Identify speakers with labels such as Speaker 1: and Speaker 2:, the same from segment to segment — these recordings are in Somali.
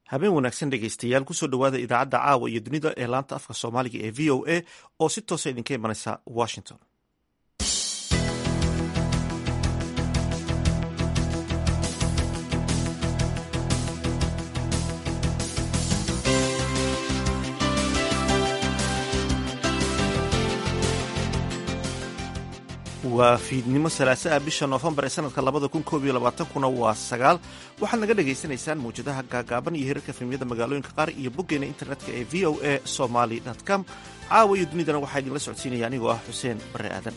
Speaker 1: habeen wanaagsan dhegaystayaal kusoo dhowaada idaacadda caawa iyo dunida ee laanta afka soomaaliga ee v o a oo si toosa idinka imanaysa washington waa fiidnimo salaasaha bisha noofembar ee sanadka labada kun koob iyo labaatankuna waa sagaal waxaad naga dhagaysanaysaan mawjadaha gaagaaban iyo hirarka filmiyada magaalooyinka qaar iyo boggeena internetka ee v o a somaly com caawa iyo dunidana waxaa idinla socodsiinaya anigoo ah xuseen bare aadan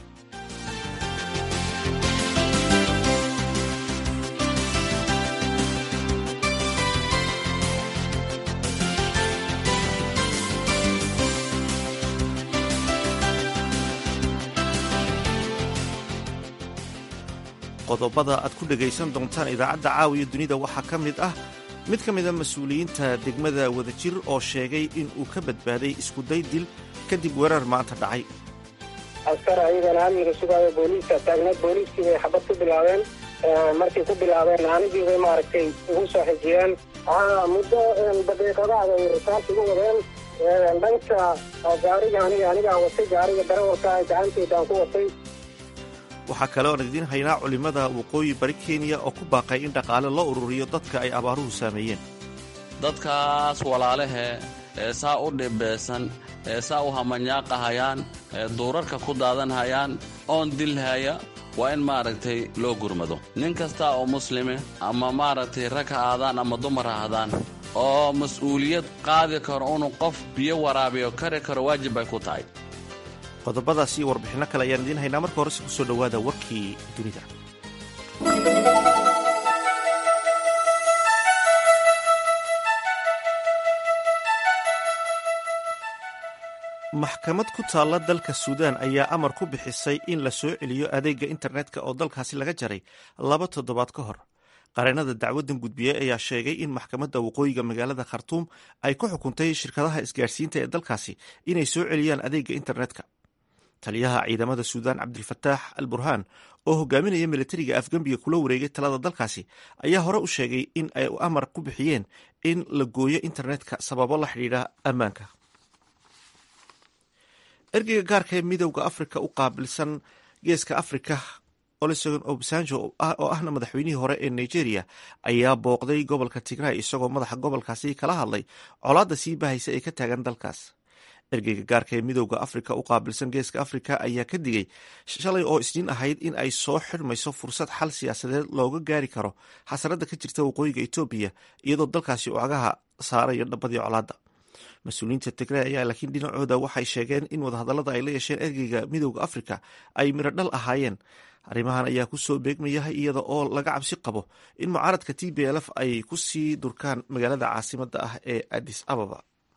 Speaker 1: qodobada aad ku dhegaysan doontaan idaacadda caawiya dunida waxaa ka mid ah mid ka mida mas-uuliyiinta degmada wadajir oo sheegay in uu ka badbaaday iskuday dil kadib weerar maanta dhacay
Speaker 2: askar ayagana amniga sugaayo booliiska taagneed booliiskii bay xabad ku bilaabeen markay ku bilaabeen anigii bay maaragtay ugu soo xijiyeen muddo daqiiqadaada ay risaas ugu wadeen dhanka gaariga aniga anigaa watay gaariga darawalka gacantaydaan ku watay
Speaker 1: waxaa kale oon idiin haynaa culimmada waqooyi bari kenya oo ku baaqay in dhaqaale loo ururiyo dadka ay abaaruhu saameeyeen
Speaker 3: dadkaas walaalahe ee saa u dhibeysan ee saa u hamanyaaqahayaan ee duurarka ku daadanhayaan oon dilhaya waa in maaragtay loo gurmado nin kasta oo muslime ama maaragtay rag ha aadaan ama dumar ha ahdaan oo mas-uuliyad qaadi karo inuu qof biyo waraabiyo kari karo waajib bay ku tahay
Speaker 1: qodobadaas iyo warbixinno kale ayaan idiin haynaa marka horese kusoo dhowaada warkii dunida maxkamad ku taalla dalka suudaan ayaa amar ku bixisay in la soo celiyo adeegga internetka oo dalkaasi laga jaray laba toddobaad ka hor qareenada dacwaddan gudbiye ayaa sheegay in maxkamadda waqooyiga magaalada khartuum ay ku xukuntay shirkadaha isgaarsiinta ee dalkaasi inay soo celiyaan adeegga internetka taliyaha ciidamada suudaan cabdilfataax al burhaan oo hogaaminaya milatariga afgembiga kula wareegay talada dalkaasi ayaa hore u sheegay in ay amar ku bixiyeen in la gooyo internetka sababo la xidhiidha ammaanka ergeyga gaarka ee midowda afrika u qaabilsan geeska afrika olusegun obasanjo oo ahna madaxweynihii hore ee nigeria ayaa booqday gobolka tigray isagoo madaxa gobolkaasi kala hadlay colaadda sii bahaysa ee ka taagan dalkaas ergeyga gaarka ee midowda afrika u qaabilsan geeska afrika ayaa ka digay shalay oo isniin ahayd in ay soo xirmayso fursad xal siyaasadeed looga gaari karo xasarada ka jirta waqooyiga etoobiya iyadoo dalkaasi uu cagaha saarayo dhabadii colaadda mas-uuliyiinta tigray ayaa laakiin dhinacooda waxay sheegeen in wadahadallada ay la yeesheen ergeyga midowda afrika ay miro dhal ahaayeen arrimahan ayaa kusoo beegmaya iyada oo laga cabsi qabo in mucaaradka t b lf ay ku sii durkaan magaalada caasimadda ah ee adis ababa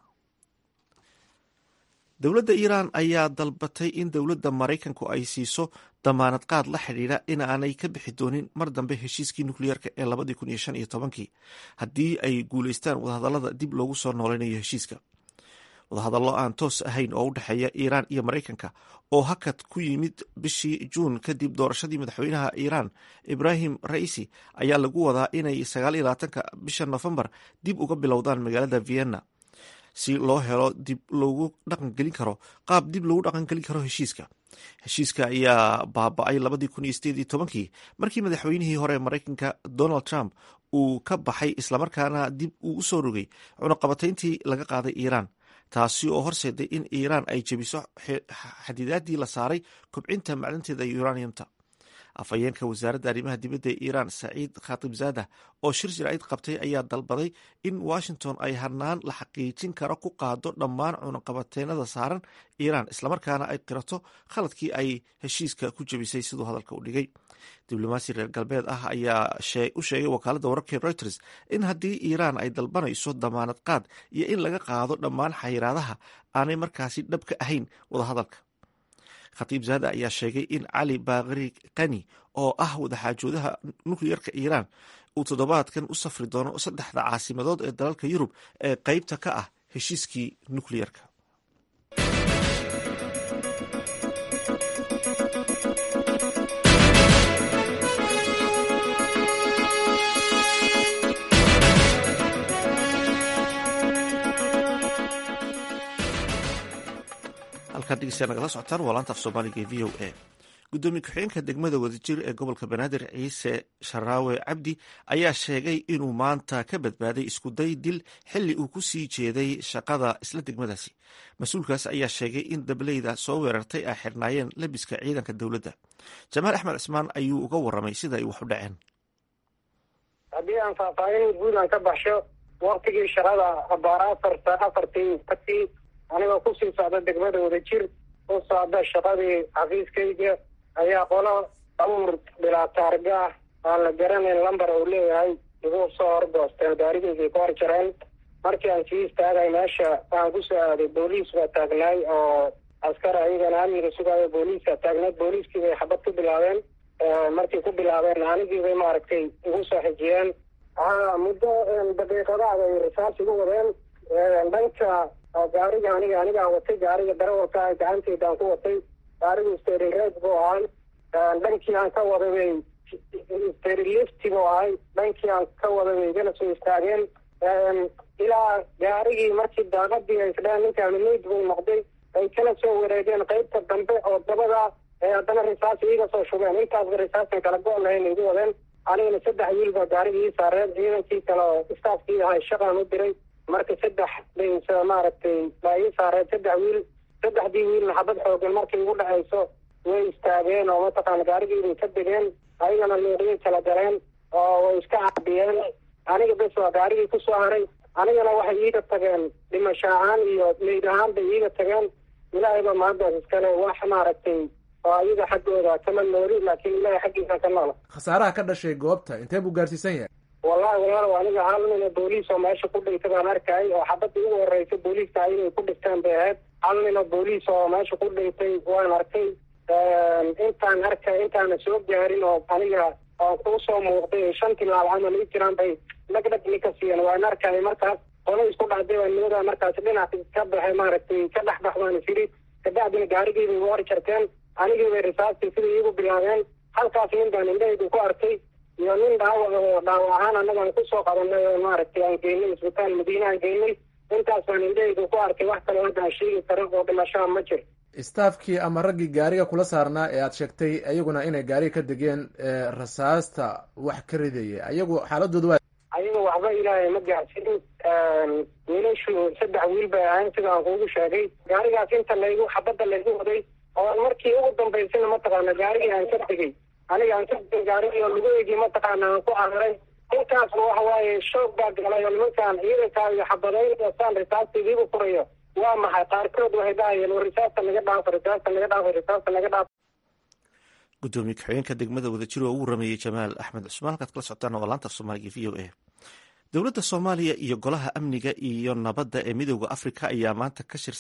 Speaker 1: dowladda iiraan ayaa dalbatay in dowladda maraykanku ay siiso damaanad qaad la xidhiidha inaanay ka bixi doonin mar dambe heshiiskii nukliyeerka ee labadii kun iyo shan iyo tobankii haddii ay guulaystaan wadahadallada dib loogu soo nooleynayo heshiiska wadahadallo aan toos ahayn oo u dhexeeya iiraan iyo maraykanka oo hakad ku yimid bishii juun kadib doorashadii madaxweynaha iiraan ibraahim raisi ayaa lagu wadaa inay sagaal iyo labaatanka bisha nofembar dib uga bilowdaan magaalada vienna si loo helo dib loogu dhaqangelin karo qaab dib loogu dhaqangelin karo heshiiska heshiiska ayaa baaba-ay labadii kun iyo sideed iyo tobankii markii madaxweynihii hore maraykanka donald trump uu ka baxay islamarkaana dib uu usoo rogay cunaqabatayntii laga qaaday iiraan taasi oo horseeday in iiraan ay jebiso xadidaadii la saaray kobcinta macdanteeda uraniumta afhayeenka wasaaradda arrimaha dibadda ee iiraan saciid khatibzada oo shir jiraacid qabtay ayaa dalbaday in washington ay hanaan la xaqiijin karo ku qaado dhammaan cunaqabateenada saaran iiraan islamarkaana ay qirato khaladkii ay heshiiska ku jebisay siduu hadalka u dhigay diblomaasi reer galbeed ah ayaa u sheegay wakaaladda wararkii reuters in haddii iiraan ay dalbanayso damaanad qaad iyo in laga qaado dhammaan xayiraadaha aanay markaasi dhab ka ahayn wadahadalka khatiib zaada ayaa sheegay in cali baakri kani oo ah wadaxaajoodaha nukliyerka iiraan uu toddobaadkan u safri doono saddexda caasimadood ee dalalka yurub ee qeybta ka ah heshiiskii nukliyerka halkaad dhegeystayaa nagala socotaan waa laanta af soomaaliga ee v o a gudoomiye ku-xigeenka degmada wadajir ee gobolka banaadir ciise sharaawe cabdi ayaa sheegay inuu maanta ka badbaaday iskuday dil xili uu ku sii jeeday shaqada isla degmadaasi mas-uulkaas ayaa sheegay in dableyda soo weerartay ay xirnaayeen labiska ciidanka dowladda jamaal axmed cismaan ayuu uga waramay sida ay wax u dhaceen
Speaker 2: haddii aan faahfaahin guud aan ka baxsho waktigii shaqada abaara afarta afartii atii anigoo kusii socda degmada wadajir u socda shaqadii xafiiskayga ayaa qolo abuur bilaa taarga ah aan la garanayn lambar uu leeyahay igu soo horgoosteen gaarigaygay ku horjareen markii aan sii istaagay meesha aan kusoo aaday booliis baa taagnaay oo askar ayagana amniga sugaayo booliiska taagnayd booliiskii bay xabad ku bilaabeen markii ku bilaabeen anigii bay maaragtay igu soo xijiyeen haa muddo daqiiqadaada ay risaas igu wadeen dhanka gaariga aniga anigaa watay gaariga darawalka ah gacanteydaan ku watay gaarigu steerinreed buu ahay dhankii aan ka waday bay sterilifti buu ahay dhankii aan ka waday bay igana soo istaageen ilaa gaarigii markii daaqadii ay isdheen ninkaani meyd buu noqday ay kala soo wareegeen qeybta dambe oo dabada ee haddana risaas iiga soo shubeen intaasba risaasan kala go' lahayn igu wadeen anigana saddex wiil baa gaarigii ii saareen ciidankii kale oo istaafkii ahay shaqaan u diray marka saddex bay maaragtay baa ii saareen saddex wiil saddexdii wiilna xabad xoogan markay igu dhacayso way istaageen oo mataqaana gaarigiibay ka degeen ayagana luuqyay kala galeen oo way iska caabiyeen aniga bes waa gaarigii kusoo haray anigana waxay iiga tageen dhimasho ahaan iyo meyd ahaan bay iiga tageen ilaahayba maantaas iskale wax maaragtay oo ayaga xaggooda kama nooli laakiin ilaahay xaggiisa ka noola
Speaker 4: khasaaraha ka dhashay goobta intee buu gaarsiisan yahay
Speaker 2: wallahi walaalow aniga hal nina booliis oo meesha ku dhintay baan arkay oo xabadii ugu horeysa booliiska ay inay ku dhinteen bay ahayd hal nina booliis oo meesha ku dhintay waan arkay intaan arkay intaana soo gaarin oo aniga oo kuu soo muuqday shan tilaal camal i jiraan bay dhagdhagni ka siiyeen waan arkay markaas qolo isku dhacday baa nimada markaas dhinac ka baxay maaragtay ka dhex bax baan isiri kabacdina gaarigiibay igu hor jarteen anigii bay risaastii sidai iigu bilaabeen halkaas nin baan indhahaydu ku arkay iyo nin dhaawac oo dhaawac ahaan annagaan kusoo qabanay oo maaragtay aan geynay isbitaal madiine aan geynay intaas baan indhahaydu ku arkay wax kale hadda aan sheegi karo oo dhimashaa ma jir
Speaker 4: staafkii ama raggii gaariga kula saarnaa ee aad sheegtay iyaguna inay gaariga ka degeen rasaasta wax ka ridaya ayagu xaaladooda waa
Speaker 2: ayaga waxba ilaahay ma gaarsiin wiilashu saddex wiil bay ahayn sida aan kuugu sheegay gaarigaas inta laygu xabadda laygu waday oo markii ugu dambaysana mataqaana gaarigii aan ka tegey aniga aan ka tegay gaarigii oo lugaheygii mataqaana aan ku cararay intaasba waxa waaye shoog baa galay oo nimankaan ciidankaa iyo xabadayn saan risaastiidiigu furayo waa maxay qaarkood waxay dhahayeen war risaasta naga dhaafo risaasta naga dhaafo risaasta naga dhaafo
Speaker 1: gudoomiye ku-xigeenka degmada wadajir oo ugu rameeyey jamaal axmed cusmaan halkaad kala socotaan waa laanta af soomaaliga v o a dowladda soomaaliya iyo golaha amniga iyo nabadda ee midooda afrika ayaa maanta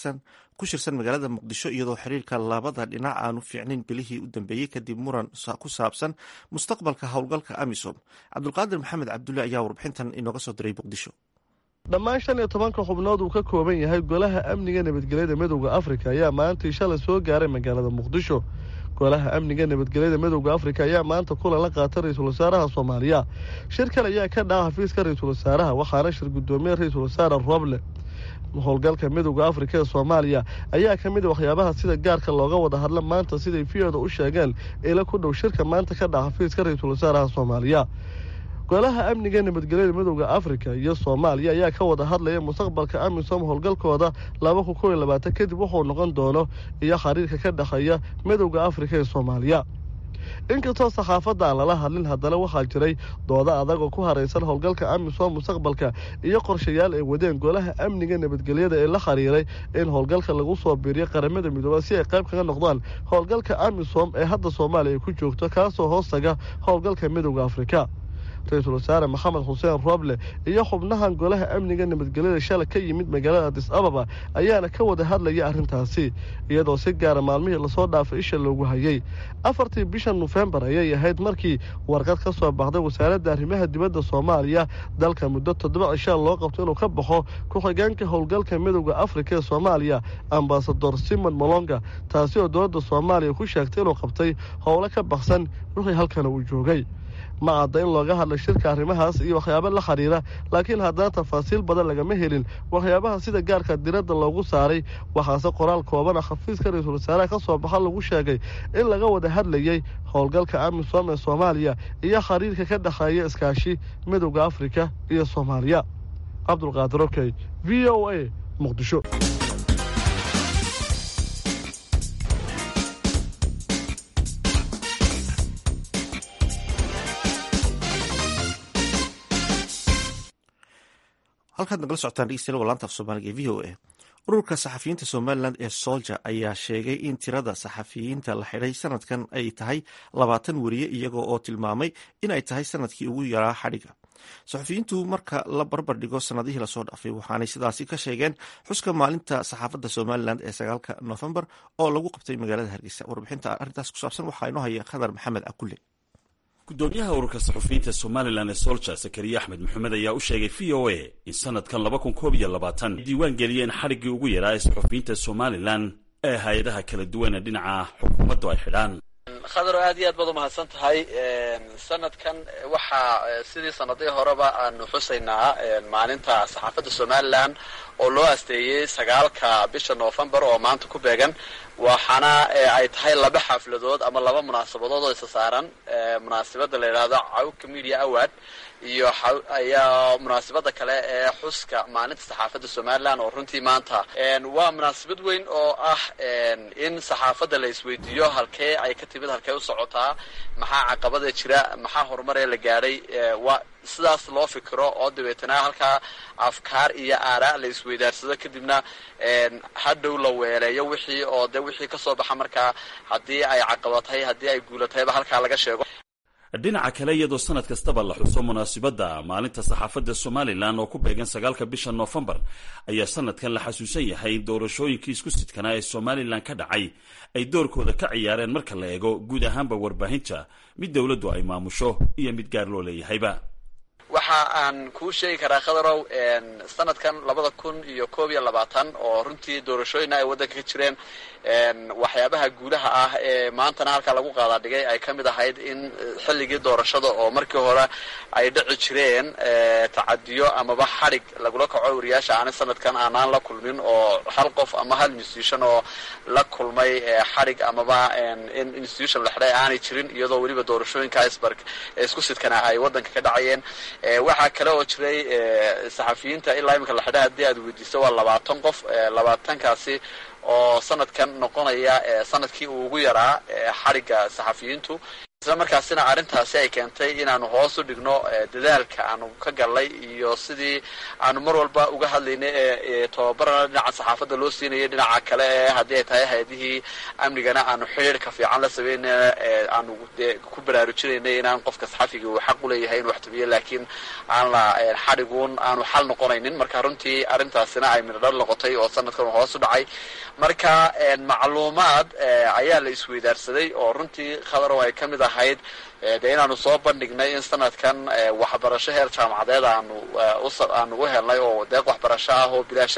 Speaker 1: ku shirsan magaalada muqdisho iyadoo xiriirka labada dhinac aanu fiicnayn bilihii u dambeeyey kadib muran ku saabsan mustaqbalka howlgalka amisom cabdulqaadir maxamed cabdulle ayaa warbixintan inooga soo diray muqdisho
Speaker 5: dhammaan shan iyo tobanka xubnood uu ka kooban yahay golaha amniga nabadgelyada midowda afrika ayaa maantii shalay soo gaaray magaalada muqdisho golaha amniga nabadgelyada midowda afrika ayaa maanta kulan la qaatay ra-iisul wasaaraha soomaaliya shirkan ayaa ka dhaca xafiiska ra-iisul wasaaraha waxaana shir gudoomiye ra-iisul wasaare roble howlgalka midowda afrika ee soomaaliya ayaa ka mid a waxyaabaha sida gaarka looga wada hadla maanta siday v-oda u sheegeen ila ku dhow shirka maanta ka dhaca xafiiska ra-iisul wasaaraha soomaaliya golaha amniga nabadgelyada midowda afrika iyo soomaaliya ayaa ka wada hadlaya mustaqbalka amisom howlgalkooda laba kun kow iyo labaatan kadib wuxuu noqon doono iyo xiriirka ka dhexeeya midowda afrika ee soomaaliya inkastoo saxaafadda aan lala hadlin haddana waxaa jiray dooda adag oo ku haraysan howlgalka amisom mustaqbalka iyo qorshayaal ay wadeen golaha amniga nabadgelyada ee la xiriiray in howlgalka lagu soo biiriyo qaramada midooba si ay qayb kaga noqdaan howlgalka amisom ee hadda soomaaliya ay ku joogto kaasoo hoostaga howlgalka midowda afrika ra-iisul wasaare maxamed xuseen roble iyo xubnahan golaha amniga nabadgelyada shalay ka yimid magaalada adis ababa ayaana ka wada hadlaya arrintaasi iyadoo si gaara maalmihii lasoo dhaafay isha loogu hayay afartii bisha nofembar ayay ahayd markii warqad ka soo baxday wasaaradda arrimaha dibadda soomaaliya dalka muddo toddoba cishaa loo qabto inuu ka baxo ku-xigeenka howlgalka midowda afrika ee soomaaliya ambasador simon molonga taasi oo dowladda soomaaliya ku sheegtay inuu qabtay howlo ka baksan wixii halkana uu joogay ma cadda in looga hadlay shirka arrimahaas iyo waxyaabo la xiriira laakiin haddana tafaasiil badan lagama helin waxyaabaha sida gaarka diradda loogu saaray waxaase qoraal koobana xafiiska ra-iisul wasaaraha ka soo baxa lagu sheegay in laga wada hadlayey howlgalka amisom ee soomaaliya iyo xiriirka ka dhexeeya iskaashi midowda afrika iyo soomaaliya cabdulqaadir okey v o a muqdisho
Speaker 1: halkaad nagala socotaan dhegeystayaal laanta af soomaaliga ee v o a ururka saxafiyiinta somalilan ee solja ayaa sheegay in tirada saxafiyiinta la xidhay sanadkan ay tahay labaatan weriye iyagoo oo tilmaamay in ay tahay sanadkii ugu yaraa xadhiga saxafiyiintu marka la barbar dhigo sanadihii lasoo dhaafay waxaanay sidaasi ka sheegeen xuska maalinta saxaafadda somalilan ee sagaalka nofembar oo lagu qabtay magaalada hargeysa warbixinta arrintaas ku saabsan waxaa inoo haya khadar maxamed akule
Speaker 6: gudoomiyaha ururka saxufiyiinta somalilan ee solja sakariya axmed maxamed ayaa u sheegay v o a in sanadkan laba kun koob iyo labaatan diiwaan geliyeen xadhiggii ugu yaraa ee saxufiyiinta somalilan ee hay-adaha kala duwan ee dhinaca xukuumaddu ay xidhaan
Speaker 7: khadaro aad iyo aad baad umahadsan tahay sanadkan waxaa sidii sanadihii horeba aanu xusaynaa maalinta saxaafadda somalilan oo loo asteeyey sagaalka bisha novembar oo maanta ku beegan waxaana ay tahay laba xafladood ama laba munaasabadood oo isa saaran munaasabada la yidhaahdo cawka media award iyo ayaa munaasabada kale ee xuska maalinta saxaafadda somalilan oo runtii maanta waa munaasabad weyn oo ah in saxaafadda la isweydiiyo halkee ay ka timid halkee u socotaa maxaa caqabada jira maxaa horumaree la gaadhay waa sidaas loo fikiro oo dabeetana halkaa afkaar iyo aaraa la isweydaarsado kadibna hadhow la weeleeyo wixii oo de wixii kasoo baxa markaa haddii ay caqabatay haddii ay guulatayba halkaa laga sheego
Speaker 6: dhinaca kale iyadoo sanad kastaba la xuso munaasibadda maalinta saxaafadda somalilan oo ku beegan sagaalka bisha noofembar ayaa sanadkan la xasuusan yahay in doorashooyinkii isku sidkanaa ee somalilan ka dhacay ay doorkooda ka ciyaareen marka la eego guud ahaanba warbaahinta mid dowladdu ay maamusho iyo mid gaar loo leeyahayba
Speaker 7: waxa aan kuu sheegi karaa khadarow sanadkan labada kun iyo koob iyo labaatan oo runtii doorashooyina ay waddanka ka jireen waxyaabaha guulaha ah ee maantana halkaa lagu qaadaa dhigay ay ka mid ahayd in xilligii doorashada oo markii hore ay dhici jireen tacadiyo amaba xadhig lagula kaco wariyaasha aanay sanadkan aanaan la kulmin oo hal qof ama hal institution oo la kulmay xadhig amaba in institution la xidhay aanay jirin iyadoo weliba doorashooyinka iceberg isku sidkana ay waddanka ka dhacayeen waxaa kale oo jiray saxafiyiinta ilaa iminka la xidhay haddii aad weydiiso waa labaatan qof labaatankaasi oo sanadkan noqonaya sanadkii uu ugu yaraa xadhigga saxafiyiintu isla markaasina arrintaasi ay keentay inaanu hoos u dhigno dadaalka aanu ka gallay iyo sidii aanu mar walba uga hadlaynay ee tababarana dhinaca saxaafadda loo siinayay dhinaca kale ee haddii ay tahay hay-adihii amnigana aanu xidhiirka fiican la sameynayna aanu ku baraarujinaynay inaan qofka saxafiga uu xaq u leeyahay inuu waxtabiyo laakiin aan la xadhiguun aanu xal noqonaynin marka runtii arrintaasina ay midhodhar noqotay oo sanadkan hoos u dhacay marka macluumaad ayaa la isweydaarsaday oo runtii khadarow ay ka mid ahayd dee inaanu soo bandhignay in sanadkan waxbarasho heer jaamacadeed aanu aanu u helnay oo deeq waxbarasho ah oo bilaasha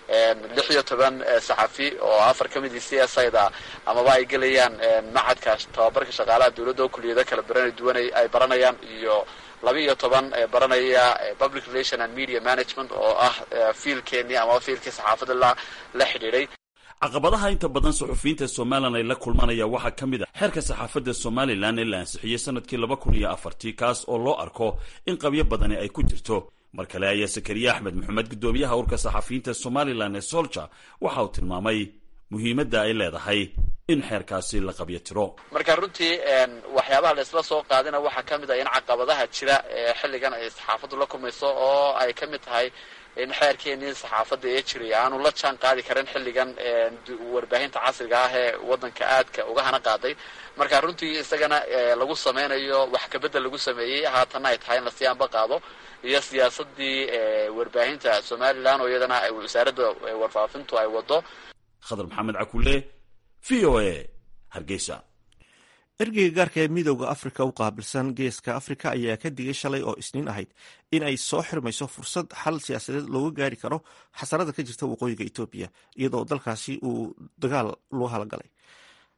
Speaker 7: lix iyo toban saxafi oo afar ka midii c s ida amaba ay gelayaan macadka tababarka shaqaalaha dowladda oo kuliyado kala barana duwan ay baranayaan iyo laba iyo toban baranaya public relation and media management oo ah fiilkeenii amaba fiilkii saxaafadda la la xidhiidhay
Speaker 6: caqabadaha inta badan saxufiyiinta somalilan ay la kulmanaya waxaa ka mid a xeerka saxaafadda somalilan ee la ansixiyey sanadkii laba kun iyo afartii kaas oo loo arko in qabyo badani ay ku jirto mar kale ayaa sakariye axmed maxamed guddoomiyaha urka saxafiyiinta somalilan ee solja waxa uu tilmaamay muhiimadda ay leedahay in xeerkaasi la qabyo tiro
Speaker 7: marka runtii waxyaabaha la isla soo qaadina waxaa ka mid ah in caqabadaha jira ee xilligan ay saxaafaddu la kulmayso oo ay ka mid tahay in xeerkeenii saxaafadda ee jiray aanu la jaan qaadi karin xilligan warbaahinta casriga ah ee waddanka aadka uga hana qaaday marka runtii isagana lagu sameynayo wax kabedel lagu sameeyey haatanna ay tahay in lasii anba qaado iyo siyaasadii warbaahinta somalilan oo iyadana wasaaradda warfaafintu ay wado
Speaker 6: khadar maxamed cakule v o a hargeysa
Speaker 1: ergeyga gaarka ee midooda afrika u qaabilsan geeska afrika ayaa ka digay shalay oo isniin ahayd in ay soo xirmayso fursad xal siyaasadeed looga gaari karo xasarada ka jirta waqooyiga etoobiya iyadoo dalkaasi uu dagaal loo halagalay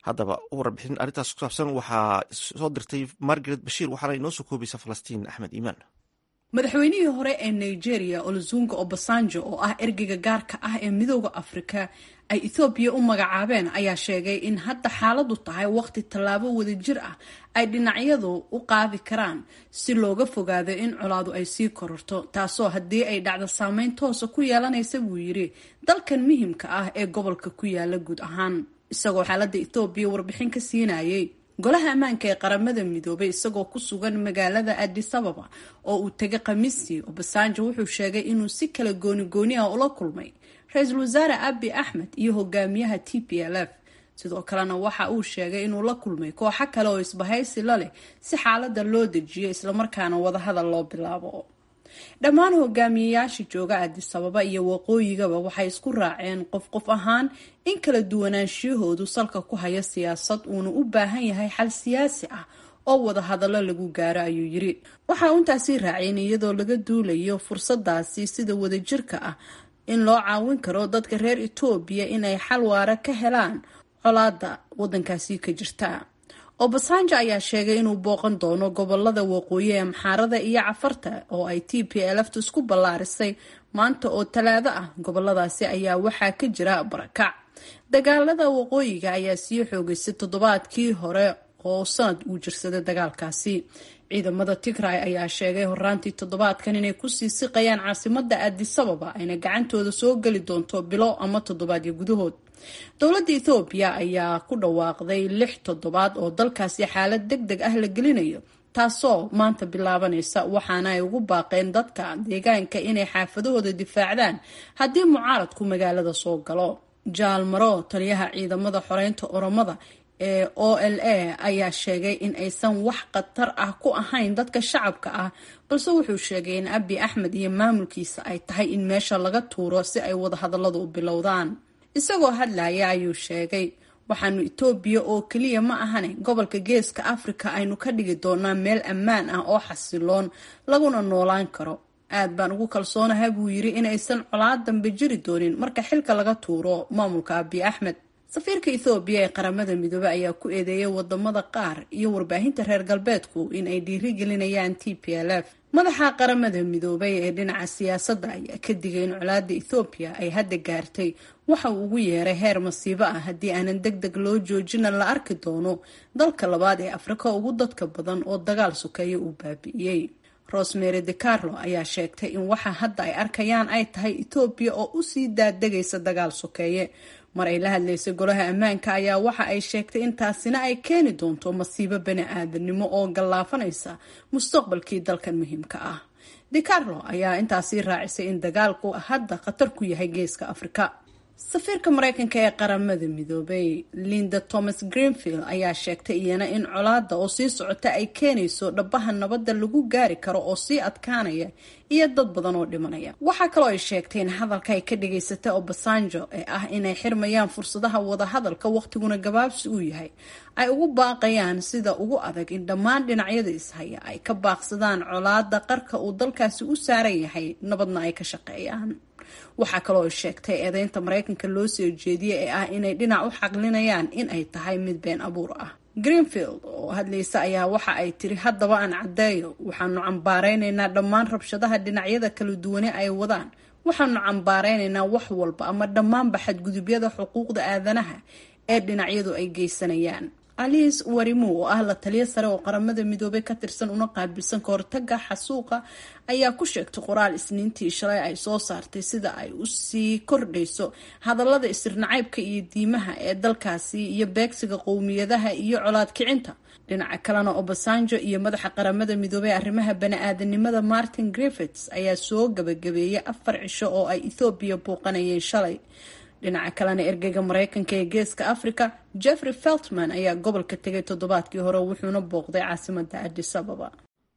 Speaker 1: haddaba warbixin arrintaas ku saabsan waxaa soo dirtay margaret bashiir waxaana inoo soo koobaysa falastiin axmed iimaan
Speaker 8: madaxweynihii hore ee nigeria olozunga obasanjo oo ah ergeyga gaarka ah ee midooda afrika ay ethoobiya u magacaabeen ayaa sheegay in hadda xaaladu tahay waqti tallaabo wadajir ah ay dhinacyadu u qaadi karaan si looga fogaado in colaadu ay sii kororto taasoo haddii ay dhacdo saameyn toosa ku yeelanaysa buu yidhi dalkan muhimka ah ee gobolka ku yaala guud ahaan isagoo xaaladda ethoobiya warbixin ka siinayay golaha ammaanka ee qaramada midoobay isagoo ku sugan magaalada adis ababa oo uu tegay khamiistii obasanjo wuxuu sheegay inuu si kala gooni gooni ah ula kulmay ra-iisul wasaare abi axmed iyo hogaamiyaha t p l f sidoo kalena waxa uu sheegay inuu la kulmay kooxo kale oo isbahaysi la leh si xaalada loo dejiyo islamarkaana wadahadal loo bilaabo dhammaan hogaamiyeyaasha jooga adis ababa iyo waqooyigaba waxay isku raaceen qof qof ahaan in kala duwanaanshiyahoodu salka ku haya siyaasad uuna u baahan yahay xal siyaasi ah oo wadahadallo lagu gaaro ayuu yiri waxa uu intaasii raaceen iyadoo laga duulayo fursadaasi sida wadajirka ah in loo caawin karo dadka reer etoobiya inay xal waara ka helaan colaada wadankaasi ka jirta obasanjo ayaa sheegay inuu booqan doono gobolada waqooyi ee amxaarada iyo cafarta oo ay t p lftu isku ballaarisay maanta oo talaado ah goboladaasi ayaa waxaa ka jira barakac dagaalada waqooyiga ayaa sii xoogeysay toddobaadkii hore oo sanad uu jirsaday dagaalkaasi ciidamada tigray ayaa sheegay horaantii toddobaadkan inay kusii siqayaan caasimada adisababa ayna gacantooda soo geli doonto bilo ama toddobaadyo gudahood dowladda ethoobiya ayaa ku dhawaaqday lix toddobaad oo dalkaasi xaalad deg deg ah la gelinayo taasoo maanta bilaabanaysa waxaana ay ugu baaqeen dadka deegaanka inay xaafadahooda difaacdaan haddii mucaaradku magaalada soo galo jaal maro taliyaha ciidamada xoreynta oromada ee o l a ayaa sheegay in aysan wax khatar ah ku ahayn dadka shacabka ah balse wuxuu sheegay in abi axmed iyo maamulkiisa ay tahay in meesha laga tuuro si ay wadahadalladu u bilowdaan isagoo hadlaya ayuu sheegay waxaanu etoobiya oo keliya ma ahane gobolka geeska afrika aynu ka dhigi doonaa meel ammaan ah oo xasiloon laguna noolaan karo aad baan ugu kalsoonahay buu yiri inaysan colaad dambe jiri doonin marka xilka laga tuuro maamulka abi axmed safiirka ethoobiya ee qaramada midoobey ayaa ku eedeeyay wadamada qaar iyo warbaahinta reer galbeedku in ay dhiirigelinayaan t p l f madaxa qaramada midoobay ee dhinaca siyaasadda ayaa ka digay in colaada ethoobiya ay hadda gaartay waxa uu ugu yeeray heer masiibo ah haddii aanan deg deg loo joojina la arki doono dalka labaad ee afrika ugu dadka badan oo dagaal sokeeya uu baabi'iyey rosemary de carlo ayaa sheegtay in waxa hadda ay arkayaan ay tahay etoobiya oo usii daadegaysa dagaal sokeeye mar ay la hadlaysay golaha ammaanka ayaa waxa ay sheegtay in taasina ay keeni doonto masiibo bani aadanimo oo gallaafanaysa mustaqbalkii dalkan muhiimka ah de carlo ayaa intaasii raacisay in dagaalku hadda khatar ku yahay geeska afrika safiirka mareykanka ee qaramada midoobay linda thomas greenfield ayaa sheegtay iyana in colaada oo sii socota ay keenayso dhabaha nabadda lagu gaari karo oo sii adkaanaya iyo dad badan oo dhimanaya waxaa kaloo ay sheegtay in hadalka ay ka dhigaysatay obasanjo ee ah inay xirmayaan fursadaha wadahadalka waqtiguna gabaabsi uu yahay ay ugu baaqayaan sida ugu adag in dhammaan dhinacyada ishaya ay ka baaqsadaan colaada qarka uu dalkaasi u saaran yahay nabadna ay ka shaqeeyaan waxaa kaloo sheegtay eedeynta mareykanka loo soo jeediyey ee ah inay dhinac u xaqlinayaan in ay tahay mid been abuur ah greenfield oo hadlaysa ayaa waxa ay tiri haddaba aan caddeeyo waxaanu cambaareynaynaa dhammaan rabshadaha dhinacyada kala duwane ay wadaan waxaanu cambaareynaynaa wax walba ama dhammaanba xadgudubyada xuquuqda aadanaha ee dhinacyadu ay geysanayaan alice warimu oo ah la taliyo sare oo qaramada midoobay ka tirsan una qaabilsan kahortaga xasuuqa ayaa ku sheegtay qoraal isniintii shalay ay soo saartay sida ay usii kordhayso hadallada isirnacaybka iyo diimaha ee dalkaasi iyo beegsiga qowmiyadaha iyo colaad kicinta dhinaca kalena obasanjo iyo madaxa qaramada midoobey arrimaha bani-aadanimada martin griffits ayaa soo gabagabeeyay afar cisho oo ay ethoobiya buuqanayeen shalay dhinaca kalena ergeyga mareykanka ee geeska africa jeffrey feltman ayaa gobolka tegay toddobaadkii hore wuxuuna booqday caasimada adis ababa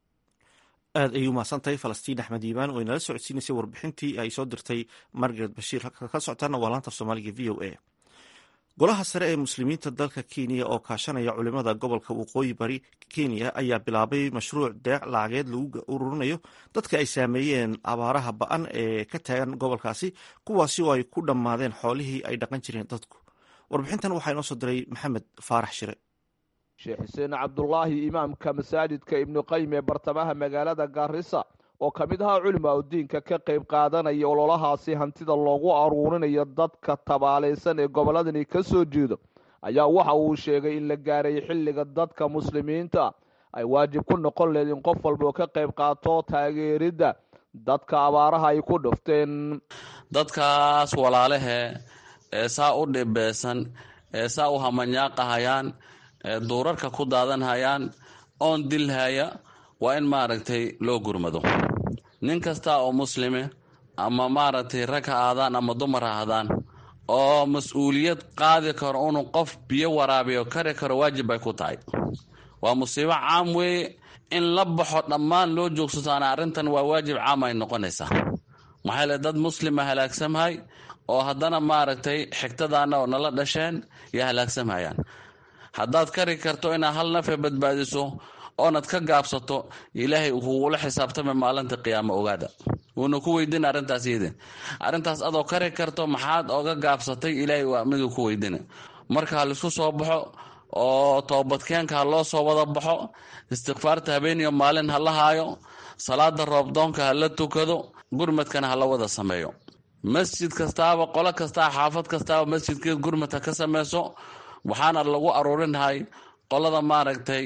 Speaker 1: aad ayuu mahadsantahay falastiin axmed iimaan oo inala socodsiinaysay warbixintii ay soo dirtay margaret bashiir halka ka socotaana waa laanta soomaaliga v o a golaha sare ee muslimiinta dalka kenya oo kaashanaya culimada gobolka waqooyi bari kenya ayaa bilaabay mashruuc deeq lacageed lagu ururinayo dadka ay saameeyeen abaaraha ba-an ee ka taagan gobolkaasi kuwaasi oo ay ku dhammaadeen xoolihii ay dhaqan jireen dadku warbixintan waxaa inoo soo diray maxamed faarax shire
Speaker 9: sheekh xuseen cabdulaahi imaamka masaajidka ibnu qayim ee bartamaha magaalada gaarisa oo ka mid ahaa culimaa udiinka ka qayb qaadanaya ololahaasi hantida loogu aruurinayo dadka tabaalaysan ee gobolladani ka soo jeedo ayaa waxa uu sheegay in la gaaray xilliga dadka muslimiinta ay waajib ku noqon leed in qof walba oo ka qayb qaato taageeridda dadka abaaraha ay ku dhufteen
Speaker 3: dadkaas walaalehe ee saa u dhibeysan ee saa u hamanyaaqahayaan ee duurarka ku daadanhayaan oon dilhaya waa in maaragtay loo gurmado nin kasta oo muslime ama maaragtay rag ha aadaan ama dumar ha ahdaan oo mas-uuliyad qaadi karo inuu qof biyo waraabiyo kari karo waajib bay ku tahay waa musiibo caam weeye in la baxo dhammaan loo joogsataana arrintan waa waajib caam ay noqonaysaa maxaa le dad muslima halaagsamhay oo haddana maaragtay xigtadaana oo nala dhasheen iyo halaagsamhayaan haddaad kari karto inaad hal nafe badbaadiso oonad ka gaabsato ilaahay kuula xisaabtama maalinta qiyaamo ogaada wuuna ku weydin arrintaas yidin arrintaas adoo kari karto maxaad oga gaabsatay ilaahay waa miduu ku weydina marka ha laisku soo baxo oo toobadkeenka ha loo soo wada baxo istikfaarta habeeniyo maalin ha la haayo salaada roobdoonka ha la tukado gurmadkana ha la wada sameeyo masjid kastaaba qolo kastaa xaafad kastaaba masjidkeed gurmad ha ka sameyso waxaana lagu aruurinahay qolada maaragtay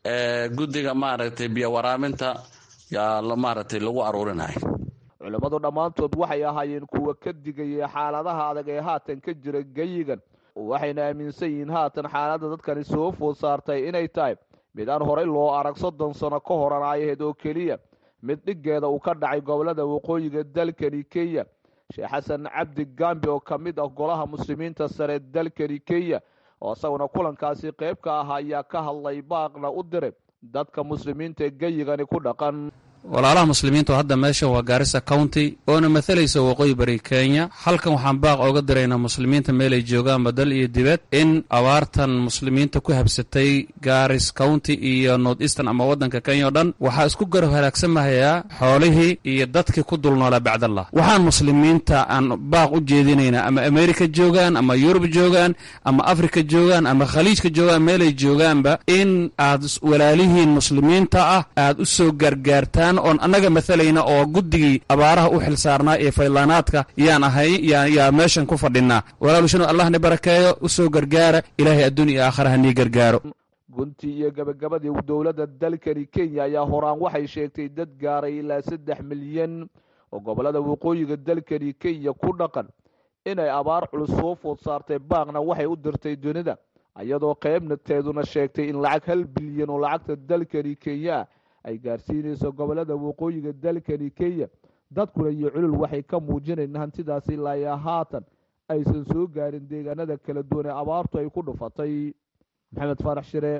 Speaker 3: guddiga maaragtay biyo waraaminta yaa maaragtay lagu aruurinahay
Speaker 9: culimmadu dhammaantood waxay ahaayeen kuwa ka digaya xaaladaha adag ee haatan ka jira geyigan waxayna aaminsan yihiin haatan xaaladda dadkani soo food saartay inay tahay mid aan horey loo arag soddon sano ka horan ay ahayd oo keliya mid dhiggeeda uu ka dhacay gobolada waqooyiga dalkani kenya sheekh xasan cabdi gambi oo ka mid ah golaha muslimiinta sare dalkani kenya oo isaguna kulankaasi qayb ka ah ayaa ka hadlay baaqna u diray dadka muslimiinta ee geyigani ku dhaqan
Speaker 10: walaalaha muslimiintu hadda meesha waa gaarisa county oona mathalaysa waqooyi bari kenya halkan waxaan baaq ooga diraynaa muslimiinta meelay joogaanba dal iyo dibad in abaartan muslimiinta ku habsatay garis county iyo north eastern ama waddanka kenya o dhan waxaa isku garab halaagsamhayaa xoolihii iyo dadkii ku dul noolaa bacdallah waxaan muslimiinta aan baaq u jeedinaynaa ama america joogaan ama yurub joogaan ama africa joogaan ama khaliijka joogaan meelay joogaanba in aad walaalihiin muslimiinta ah aad u soo gargaartaan oon annaga mathalayna oo guddigii abaaraha u xil saarnaa ee faylaanaadka yaan ahay yaa meeshan ku fadhinaa walaalushanu allahna barakeeyo u soo gargaara ilaahay adduun iyo aakhara hanii gargaaro
Speaker 9: guntii iyo gabagabadii dowladda dalkani kenya ayaa horaan waxay sheegtay dad gaaray ilaa saddex milyan oo gobolada waqooyiga dalkani kenya ku dhaqan inay abaar culus soo food saartay baaqna waxay u dirtay dunida iyadoo qaybnateeduna sheegtay in lacag hal bilyan oo lacagta dalkani kenya ah ay gaarsiinayso gobolada waqooyiga dalkani kenya dadkuna iyo culul waxay ka muujinayn hantidaasi ilaa haatan aysan soo gaarin deegaanada kala duwan ee abaartu ay ku dhufatay maxamed faarax shire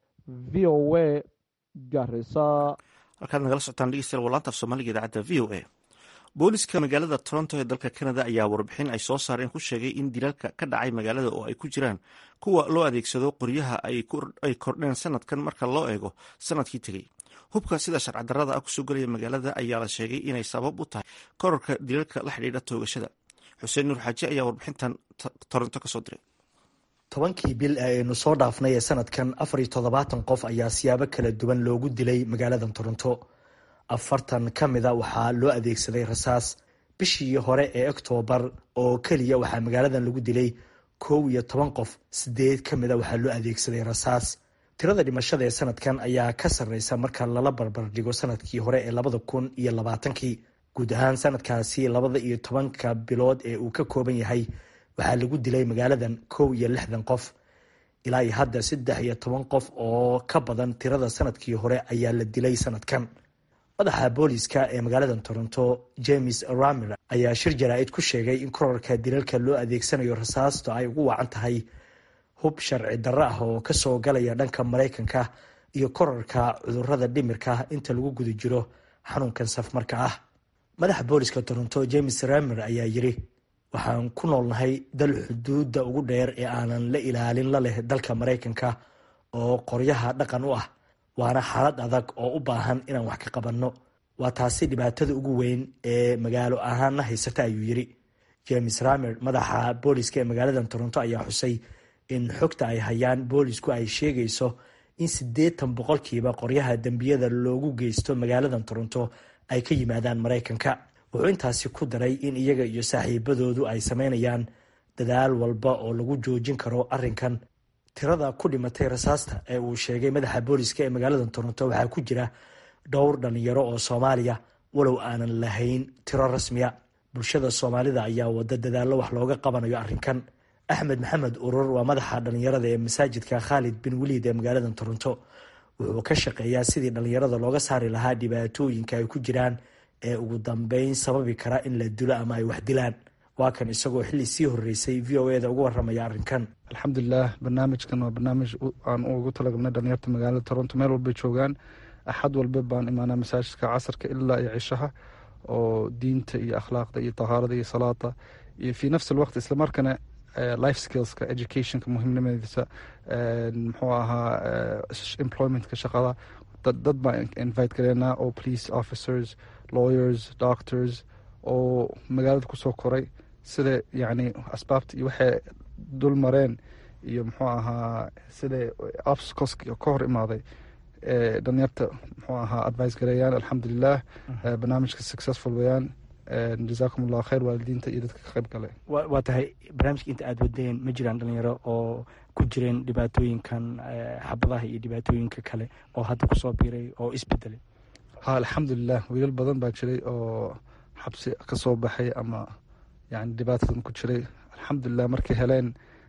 Speaker 9: v o a garisa
Speaker 1: halkaad nagala socotaan dhegeystayaal walaanta af soomaaliga idaacadda v o a booliska magaalada toronto ee dalka canada ayaa warbixin ay soo saareen ku sheegay in dilaalka ka dhacay magaalada oo ay ku jiraan kuwa loo adeegsado qoryaha ay kordheen sanadkan marka loo eego sanadkii tegey hubka sida sharcadarada ah kusoo gelaya magaalada ayaa la sheegay inay sabab u tahay korarka dilaalka la xidhiidha toogashada xuseen nuur xaaji ayaa warbixintan toronto kasoo diray
Speaker 11: tobankii bil ee aynu soo dhaafnay ee sanadkan afar iyo toddobaatan qof ayaa siyaabo kala duwan loogu dilay magaalada toronto afartan ka mida waxaa loo adeegsaday rasaas bishii hore ee oktoobar oo keliya waxaa magaaladan lagu dilay kow iyo toban qof sideed ka mida waxaa loo adeegsaday rasaas tirada dhimashada ee sanadkan ayaa ka sarreysa marka lala barbar dhigo sanadkii hore ee labada kun iyo labaatankii guud ahaan sanadkaasi labada iyo tobanka bilood ee uu ka kooban yahay waxaa lagu dilay magaaladan kow iyo lixdan qof ilaa iyo hadda saddex iyo toban qof oo ka badan tirada sanadkii hore ayaa la dilay sanadkan madaxa booliska ee magaalada toronto james ramer ayaa shir jaraa-id ku sheegay in korarka dilalka loo adeegsanayo rasaasto ay ugu wacan tahay hub sharci darro ah oo kasoo galaya dhanka maraykanka iyo korarka cudurada dhimirka inta lagu guda jiro xanuunkan safmarka ah madaxa booliska toronto james ramer ayaa yiri waxaan ku noolnahay dal xuduudda ugu dheer ee aanan la ilaalin la leh dalka maraykanka oo qoryaha dhaqan u ah waana xaalad adag oo u baahan inaan wax ka qabanno waa taasi dhibaatada ugu weyn ee magaalo ahaanna haysata ayuu yiri james ramer madaxa booliska ee magaalada toronto ayaa xusay in xogta ay hayaan boolisku ay sheegayso in siddeetan boqolkiiba qoryaha dembiyada loogu geysto magaalada toronto ay ka yimaadaan maraykanka wuxuu intaasi ku daray in iyaga iyo saaxiibadoodu ay sameynayaan dadaal walba oo lagu joojin karo arrinkan tirada ku dhimatay rasaasta ee uu sheegay madaxa booliska ee magaalada toronto waxaa ku jira dhowr dhalinyaro oo soomaaliya walow aanan lahayn tiro rasmiya bulshada soomaalida ayaa wada dadaallo wax looga qabanayo arrinkan axmed maxamed urur waa madaxa dhalinyarada ee masaajidka khaalid bin waliid ee magaalada toronto wuxuu ka shaqeeyaa sidii dhalinyarada looga saari lahaa dhibaatooyinka ay ku jiraan ee ugu dambeyn sababi kara in la dilo ama ay wax dilaan waa kan isagoo xilli sii horeysay v o eda uga waramaya arrinkan
Speaker 12: alxamdulilah barnaamijkan waa barnaamij aan ugu talagalnay dhalinyarta magaalada toronto meel walbay joogaan axad walba baan imaanaa masaajidka casarka ilaa iyo cishaha oo diinta iyo akhlaaqda iyo tahaarada iyo salaada iyo fii nafsi alwaqt islamarkana life skillska educationka muhiimnimadiisa muxuu ahaa employmentka shaqada dad baan invite gareynaa oo police officers lawyers doctors oo magaalada kusoo koray sida yacni asbaabta iyo waxay dul mareen iyo muxuu ahaa sida obstacles ka hor imaaday dhalinyarta muxuu ahaa advice gareeyaan alxamdulilah barnaamijka successful weyaan jazaakum allahu khayr waalidiinta iyo dadka ka qayb gale
Speaker 11: waa tahay barnaamijka inta aada wadeen ma jiraan dhalinyaro oo ku jireen dhibaatooyinkan xabadaha iyo dhibaatooyinka kale oo hadda kusoo biiray oo isbedelay
Speaker 12: ha alxamdulilah wiilal badan baa jiray oo xabsi ka soo baxay ama yani dhibaatadan ku jiray alxamdulilah markay heleen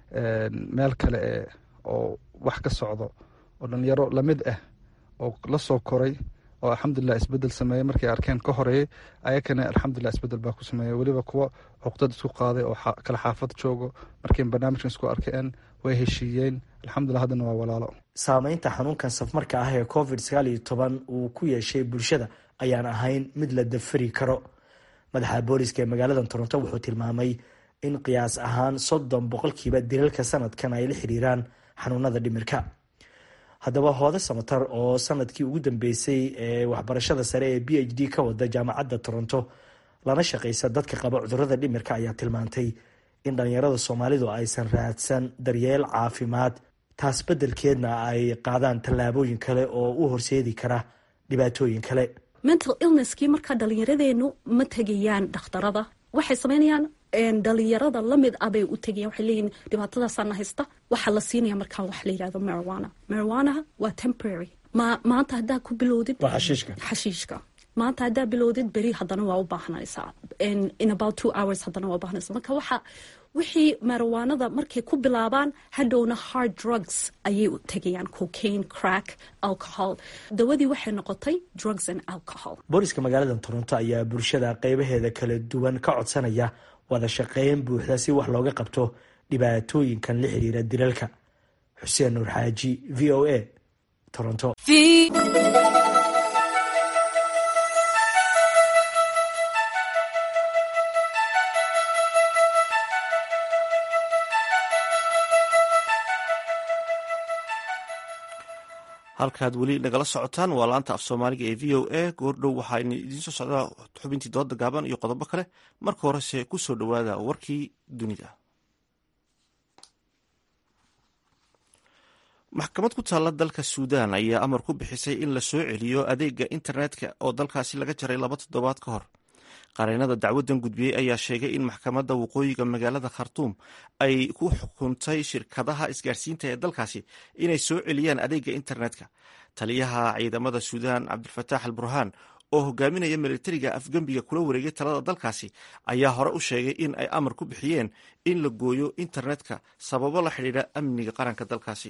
Speaker 12: meel kale e oo wax ka socdo oo dhalinyaro lamid ah oo la soo koray oo alxamdulilah isbedel sameeyey markay arkeen ka horeeyey ayakana alxamdulilah isbedel baa ku sameeyey weliba kuwo cuqdad isku qaaday oo kala xaafad joogo markay barnaamijkan isku arkeen way heshiiyeen alxamdulilah haddana waa walaalo
Speaker 11: saameynta xanuunkan safmarka ah ee covid sagaal iyo toban uu ku yeeshay bulshada ayaan ahayn mid la dafari karo madaxa booliska ee magaalada toronto wuxuu tilmaamay in qiyaas ahaan soddon boqolkiiba dilalka sanadkan ay la xiriiraan xanuunada dhimirka haddaba hoode samatar oo sanadkii ugu dambeysay ee waxbarashada sare ee b h d ka wada jaamacadda toronto lana shaqeysa dadka qaba cudurada dhimirka ayaa tilmaantay in dhalinyarada soomaalidu aysan raadsan daryeel caafimaad taas beddelkeedna ay qaadaan tallaabooyin kale oo u horseedi kara dhibaatooyin kale
Speaker 13: mental illnesskii markaa dhallinyaradeenu ma tegayaan dhakhtarada waxay sameynayaan dhalinyarada lamid ah bay u tegayan waxay leeyihin dhibaatadaasaana haysta waxaa la siinaya markaa wax la yidhahdo marijuana marijuanaha waa temporary ma maanta haddaa ku bilowdid xashiishka maanta haddaa bilowdid beri haddana waa u baahnaysaa in about two hours haddana waa u baahnaysaa marka waxa wixii marijuanada markay ku bilaabaan hadhowna hard drugs ayay u tegayaan cocaine crack alcohol dawadii waxay noqotay drugs and alcohol
Speaker 11: booliska magaalada toronto ayaa bulshada qeybaheeda kala duwan ka codsanaya wada shaqeyn buuxda si wax looga qabto dhibaatooyinkan la xiriira dilalka xuseen nuur xaaji v o a toronto
Speaker 1: halkaad weli nagala socotaan waa laanta af soomaaliga ee v o a goordhow waxaa idiin soo socdaa xubintii dooda gaaban iyo qodobo kale marka horese ku soo dhowaada warkii dunida maxkamad ku taalla dalka suudaan ayaa amar ku bixisay in la soo celiyo adeega internetka oo dalkaasi laga jaray laba toddobaad ka hor qareenada dacwadan gudbiyey ayaa sheegay in maxkamadda waqooyiga magaalada khartuum ay ku xukuntay shirkadaha isgaarsiinta ee dalkaasi inay soo celiyaan adeega internetka taliyaha ciidamada suudaan cabdilfataax al burhaan oo hogaaminaya militariga afgembiga kula wareegay talada dalkaasi ayaa hore u sheegay in ay amar ku bixiyeen in la gooyo internetka sababo la xidhiidha amniga qaranka dalkaasi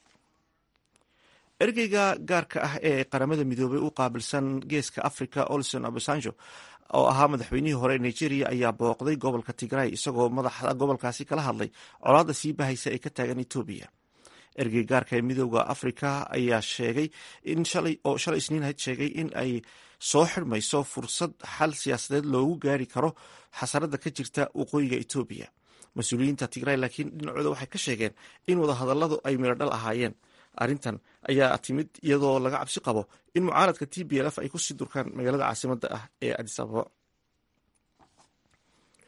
Speaker 1: ergeyga gaarka ah ee qaramada midoobay u qaabilsan geeska africa olson obasanjo oo ahaa madaxweynihii hore ee nigeria ayaa booqday gobolka tigray isagoo madaxda gobolkaasi kala hadlay colaadda sii bahaysa ee ka taagan etoobiya ergey gaarka ee midooda africa ayaa sheegay in shalay oo shalay isniin ahayd sheegay in ay soo xidhmayso fursad xal siyaasadeed loogu gaari karo xasarada ka jirta waqooyiga etoobiya mas-uuliyiinta tigray laakiin dhinacooda waxay ka sheegeen in wadahadaladu ay miradhal ahaayeen arrintan ayaa timid iyadoo laga cabsi qabo in mucaaradka t b lf ay kusii durkaan magaalada caasimada ah ee adis ababa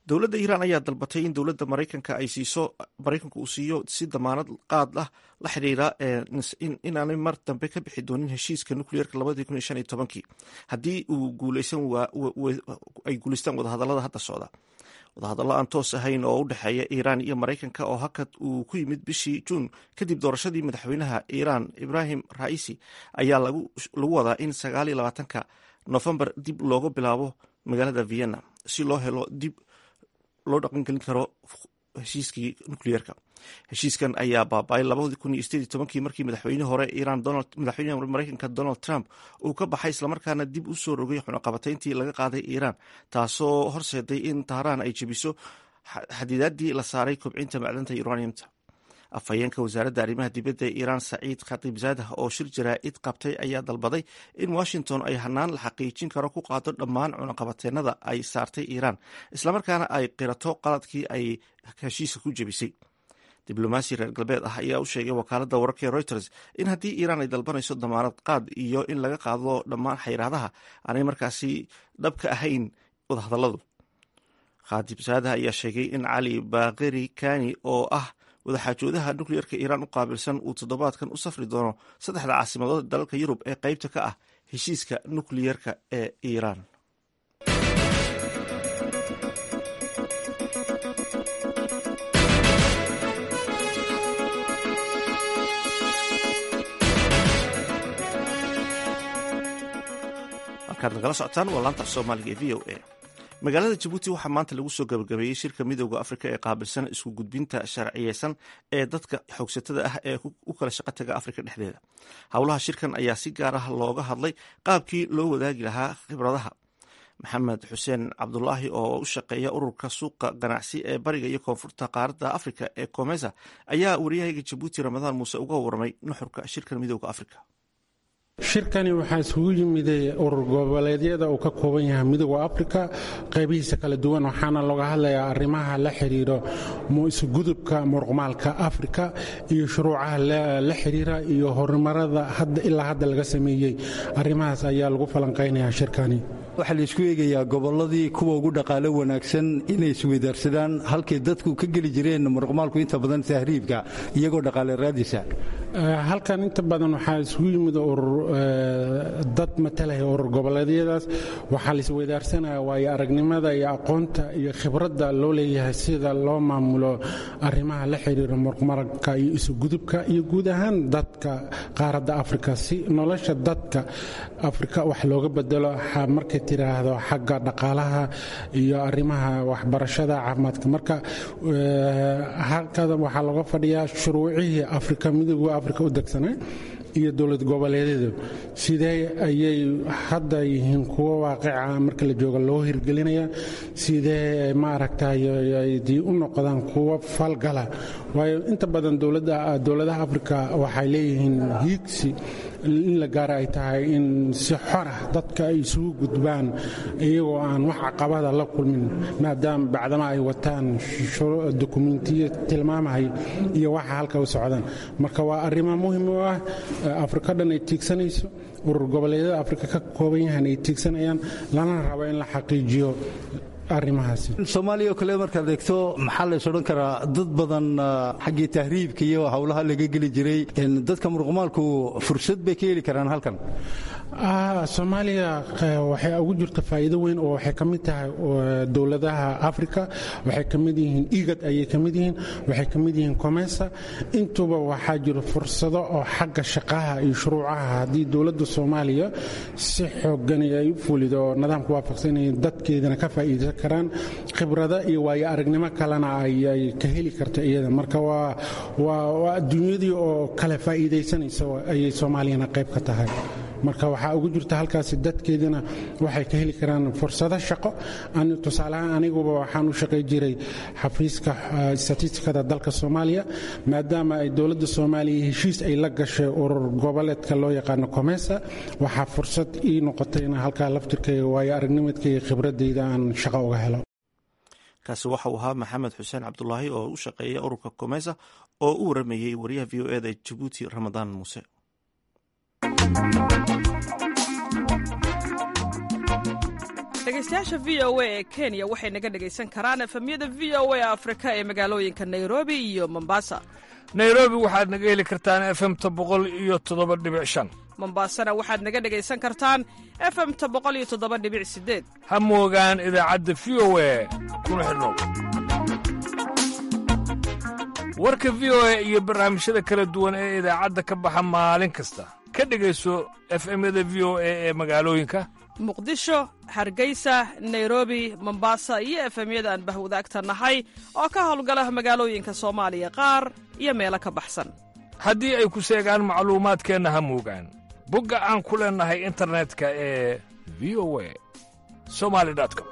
Speaker 1: dowladda iiraan ayaa dalbatay in dowladda maraykanka ay siiso maraykanku uu siiyo si damaanad qaad ah la xidhiira inaanay mar dambe ka bixi doonin heshiiska nukliyeerka labadii kun iyo shan iyo tobankii haddii uu guuleysan ay guuleystaan wadahadallada hadda socda wadahadallo aan toos ahayn oo u dhexeeya iiraan iyo maraykanka oo hakad uu ku yimid bishii juun kadib doorashadii madaxweynaha iiraan ibrahim raisi ayaa lagu wadaa in sagaal iyo labaatanka nofembar dib looga bilaabo magaalada vienna si loo helo dib loo dhaqangelin karo heshiiskii nukliyeerka heshiiskan ayaa baaba-ay labadii kun iyo sideed iyo tobankii markii madaxweyne hore iiraan madaxweynaha maraykanka donald trump uu ka baxay islamarkaana dib u soo rogay xunaqabatayntii laga qaaday iiraan taasoo horseeday in tahraan ay jebiso xadidaadii la saaray kobcinta macdanta uraniumta afhayeenka wasaaradda arrimaha dibadda ee iiraan saciid khatiibzaadah oo shir jaraa-id qabtay ayaa dalbaday in washington ay hanaan la xaqiijin karo ku qaado dhammaan cunaqabateenada ay saartay iiraan islamarkaana ay qirato qaladkii ay heshiiska ku jebisay diblomaasi reer galbeed ah ayaa u sheegay wakaaladda wararka ee reuters in haddii iiraan ay dalbanayso damaanad qaad iyo in laga qaado dhammaan xayraadaha aanay markaasi dhab ka ahayn wadahadalladu khatiibzaadah ayaa sheegay in cali baakeri kani oo ah wadaxaajoodaha nukliyeerka iiraan u qaabilsan uu toddobaadkan u safri doono saddexda caasimadood dalalka yurub ee qeybta ka ah heshiiska nukliyeerka ee iiraan halkaad nagala socotaan waa laanta af soomaaliga ee v o a magaalada jabuuti waxaa maanta lagu soo gabagabeeyey shirka midooda afrika ee qaabilsan isku gudbinta sharciyeysan ee dadka xoogsatada ah ee u kala shaqo taga afrika dhexdeeda howlaha shirkan ayaa si gaar ah looga hadlay qaabkii loo wadaagi lahaa khibradaha maxamed xuseen cabdulaahi oo u shaqeeya ururka suuqa ganacsi ee bariga iyo koonfurta qaaradda afrika ee komesa ayaa wariyahayga jabuuti ramadaan muuse uga warramay nuxurka shirkan midooda afrika
Speaker 14: shirkani waxaa isugu yimiday urur goboleedyada uu ka kooban yahay midooda afrika qaybihiisa kala duwan waxaana looga hadlayaa arrimaha la xidhiiro isugudubka muruqmaalka afrika iyo shuruucaha la xidhiira iyo horumarada ilaa hadda laga sameeyey arrimahaas ayaa lagu falanqaynayaa shirkani
Speaker 15: waxaa la isku eegayaa gobolladii kuwa ugu dhaqaalo wanaagsan inay isweydaarsadaan halkay dadku ka geli jireen muruqmaalku inta badan tahriibka iyagoo dhaqaale raadisa
Speaker 14: halkan inta badan waxaa isugu yimid urur dad matalaya urur goboleedyadaas waxaa la isweydaarsanaya waayo aragnimada iyo aqoonta iyo khibradda loo leeyahay sida loo maamulo arrimaha la xidhiira muruqmaalka iyo isugudubka iyo guud ahaan dadka qaaradda afrika si nolosha dadka afrika wax looga bedelo markay tiraahdo xagga dhaqaalaha iyo arrimaha waxbarashada caafimaadka marka halkada waxaa looga fadhiyaa shuruucihii afrika midooda afrika u degsanaa iyo dowlad goboleedyadu sidee ayay hadda yihiin kuwo waaqica marka la jooga loo hirgelinaya sidee maaragtay dii u noqdaan kuwo falgala waayo inta badan dowladaha afrika waxay leeyihiin hiigsi in la gaara ay tahay in si xorah dadka ay isugu gudbaan iyagoo aan wax caqabada la kulmin maadaama bacdama ay wataan dokumentiyo tilmaamahay iyo waxa halka u socdaan marka waa arrimo muhim u ah afrika dhan ay tiigsanayso urur goboleedyada afrika ka kooban yahan ay tiigsanayaan lana rabo in la xaqiijiyo
Speaker 15: soomaaliya oo kale markaad eegto maxaa lays odhan karaa dad badan xaggii tahriibka iyo howlaha laga geli jiray dadka muruqmaalku fursad bay ka heli karaan halkan
Speaker 14: soomaaliya waxay ugu jirta faa'iido weyn oo waxay ka mid tahay dowladaha afrika waxay ka mid yihiin igad ayay ka mid yihiin waxay ka mid yihiin comesa intuba waxaa jiro fursado oo xagga shaqaha iyo shuruucaha haddii dowladda soomaaliya si xoogan ay u fulido oo nidaamka waafaqsanaya dadkeedana ka faa'iidaysan karaan khibrado iyo waayo aragnimo kalena ay ka heli karto iyada marka waa adduunyadii oo kale faa'iidaysanaysa ayay soomaaliyana qayb ka tahay marka waxaa ugu jirta halkaasi dadkeedina waxay ka heli karaan fursado shaqo tusaaleahaan aniguba waxaan u shaqay jiray xafiiska statistikada dalka soomaaliya maadaama ay dowladda soomaaliya heshiis ay la gashay urur goboleedka loo yaqaano comesa waxaa fursad ii noqotay in halkaa laftirkayga waayo aragnimadkayga khibradayda aan shaqo uga helo
Speaker 1: kaasi waxa uu ahaa maxamed xuseen cabdulaahi oo u shaqeeya ururka comesa oo u waramayey wariyaha v o eda ee jabuuti ramadaan muuse
Speaker 16: dhegaystayaasha v o a ee kenya waxay naga dhegaysan karaan efemyada v o a afrika ee magaalooyinka nairobi iyo mombasa
Speaker 17: nairobi waxaad naga heli kartaan efemta boqol iyo toddoba dhibic shan
Speaker 16: mombasana waxaad naga dhegaysan kartaan efemta boqol iyo toddoba dhibic sideed
Speaker 17: ha moogaan idaacadda v o a kuna xidhnow warka v o a iyo barnaamijyada kala duwan ee idaacadda ka baxa maalin kasta ka dhegayso efemyada v o a ee magaalooyinka
Speaker 16: muqdisho hargeysa nairobi mombasa iyo efemyada aan bahwadaagta nahay oo ka howlgala magaalooyinka soomaaliya qaar iyo meelo ka baxsan
Speaker 17: haddii ay ku seegaan macluumaadkeenna ha moogaan bogga aan ku leennahay internetka ee v o a somali com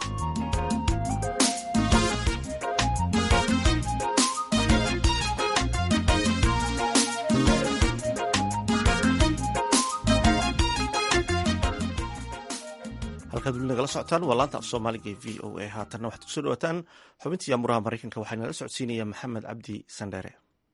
Speaker 1: halkaad weli nagala socotaan waa laanta af soomaaliga ee v o a haatanna waxaad kusoo dhawaataan xubintii amuraha maraykanka waxaa nala socodsiinaya maxamed cabdi sandheere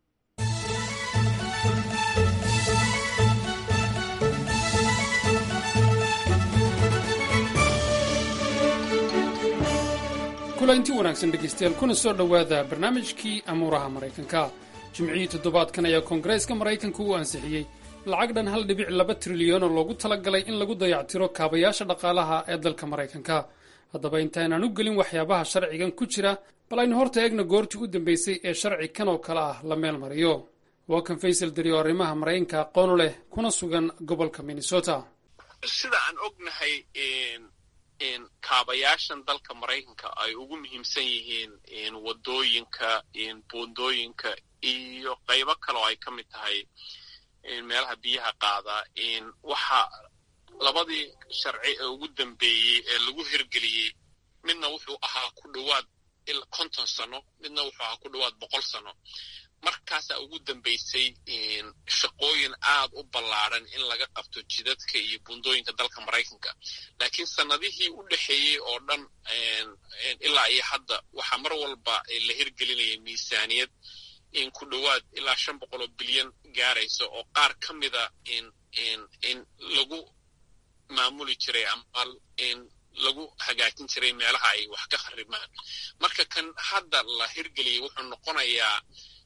Speaker 18: kulanti wanaagsan dhegaystayaal kuna soo dhowaada barnaamijkii amuuraha maraykanka jimcihii toddobaadkan ayaa koongareeska maraykanka uu ansixiyey lacag dhan hal dhibic laba trilyan oo loogu talagalay in lagu dayactiro kaabayaasha dhaqaalaha ee dalka maraykanka haddaba intaynaan u gelin waxyaabaha sharcigan ku jira bal aynu horta eegna goortii u dambaysay ee sharci kan oo kale ah la meel mariyo waa kan faysal dari oo arrimaha maraykanka aqoonu leh kuna sugan gobolka minnesota
Speaker 19: sida aan ognahay kaabayaashan dalka maraykanka ay ugu muhiimsan yihiin wadooyinka buundooyinka iyo qaybo kale oo ay ka mid tahay meelaha biyaha qaada waxa labadii sharci ee ugu dambeeyey ee lagu hirgeliyey midna wuxuu ahaa ku dhowaad konton sano midna wuxuu ahaa ku dhowaad boqol sano markaasaa ugu dambaysay shaqooyin aad u ballaadran in laga qabto jidadka iyo buundooyinka dalka maraykanka laakiin sannadihii u dhexeeyey oo dhan ilaa iyo hadda waxaa mar walba la hirgelinaya miisaaniyad in ku dhowaad ilaa shan boqol oo bilyan gaaraysa oo qaar ka mida in in in lagu maamuli jiray ama in lagu hagaajin jiray meelaha ay wax ka kharimaan marka kan hadda la hirgeliyay wuxuu noqonayaa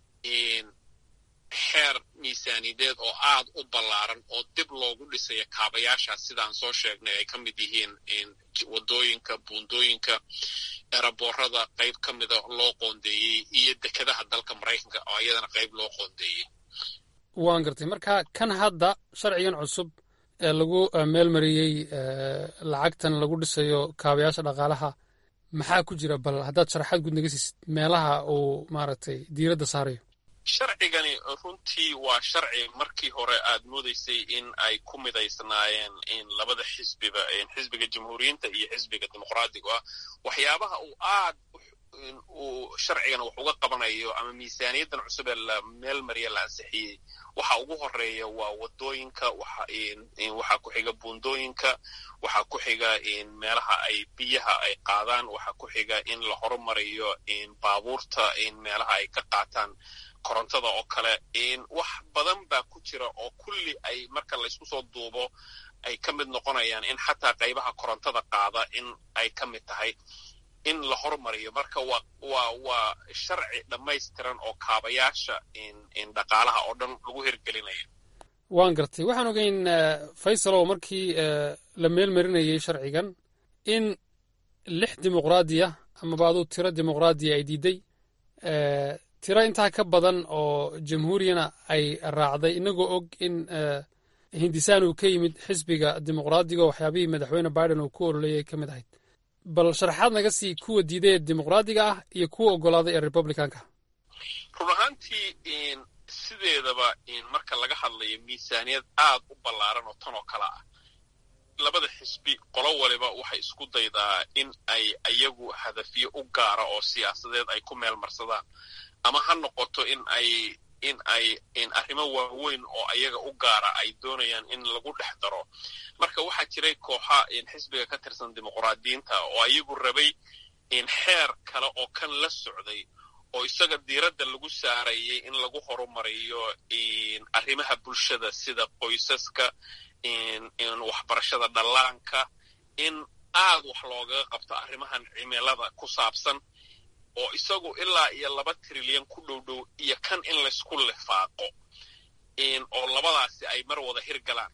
Speaker 19: xeer miisaaniyadeed oo aad u ballaaran oo dib loogu dhisaya kaabayaashaas sidaan soo sheegnay ay ka mid yihiin wadooyinka buundooyinka eraboorada qayb ka mida loo qoondeeyey iyo dekedaha dalka maraykanka oo iyadana qayb loo qoondeeyey
Speaker 18: waan gartay marka kan hadda sharcigan cusub ee lagu meel mariyey lacagtan lagu dhisayo kaabayaasha dhaqaalaha maxaa ku jira bal haddaad sharaxaad guud naga siisid meelaha uu maaragtay diiradda saarayo
Speaker 19: sharcigani runtii waa sharci markii hore aad moodaysay in ay ku midaysnaayeen in labada xisbiba xisbiga jamhuuriyiinta iyo xisbiga dimuqraadiga ah waxyaabaha uu aad uu sharcigan wax uga qabanayo ama miisaaniyaddan cusub ee la meel mariya la ansixiyey waxa ugu horeeya waa wadooyinka waxaa ku xiga buundooyinka waxaa ku xiga meelaha ay biyaha ay qaadaan waxaa ku xiga in la horumariyo baabuurta meelaha ay ka qaataan korontada oo kale wax badan baa ku jira oo kulli ay marka laysku soo duubo ay ka mid noqonayaan in xataa qaybaha korontada qaada in ay ka mid tahay in la hormariyo marka waa waa waa sharci dhammaystiran oo kaabayaasha dhaqaalaha oo dhan lagu hirgelinayo
Speaker 18: waan gartay waxaan ogeyn faysalow markii la meel marinayey sharcigan in lix dimuqraadiya amaba aduu tiro dimuqraadiya ay diiday tiro intaa ka badan oo jamhuuriyana ay raacday inagoo og in hindisaan uu ka yimid xisbiga dimuqraadiga oo waxyaabihii madaxweyne biden uu ku ololeeyay ka mid ahayd bal sharaxaad naga sii kuwa diiday ee dimuqraadiga ah iyo kuwa oggolaaday ee republicanka
Speaker 19: run ahaantii sideedaba marka laga hadlayo miisaaniyad aad u ballaaran oo tan oo kale ah labada xisbi qolo waliba waxay isku daydaa in ay iyagu hadafyo u gaara oo siyaasadeed ay ku meel marsadaan ama ha noqoto in ay in ay in arrimo waaweyn oo ayaga u gaara ay doonayaan in lagu dhex daro marka waxaa jiray kooxa xisbiga ka tirsan dimuqraadiyiinta oo ayagu rabay in xeer kale oo kan la socday oo isaga diiradda lagu saarayay in lagu horumariyo arrimaha bulshada sida qoysaska waxbarashada dhallaanka in aad wax loogaga qabto arrimahan cimilada ku saabsan oo isagu ilaa iyo laba trilyan ku dhow dhow iyo kan in laysku lifaaqo oo labadaasi ay mar wada hirgalaan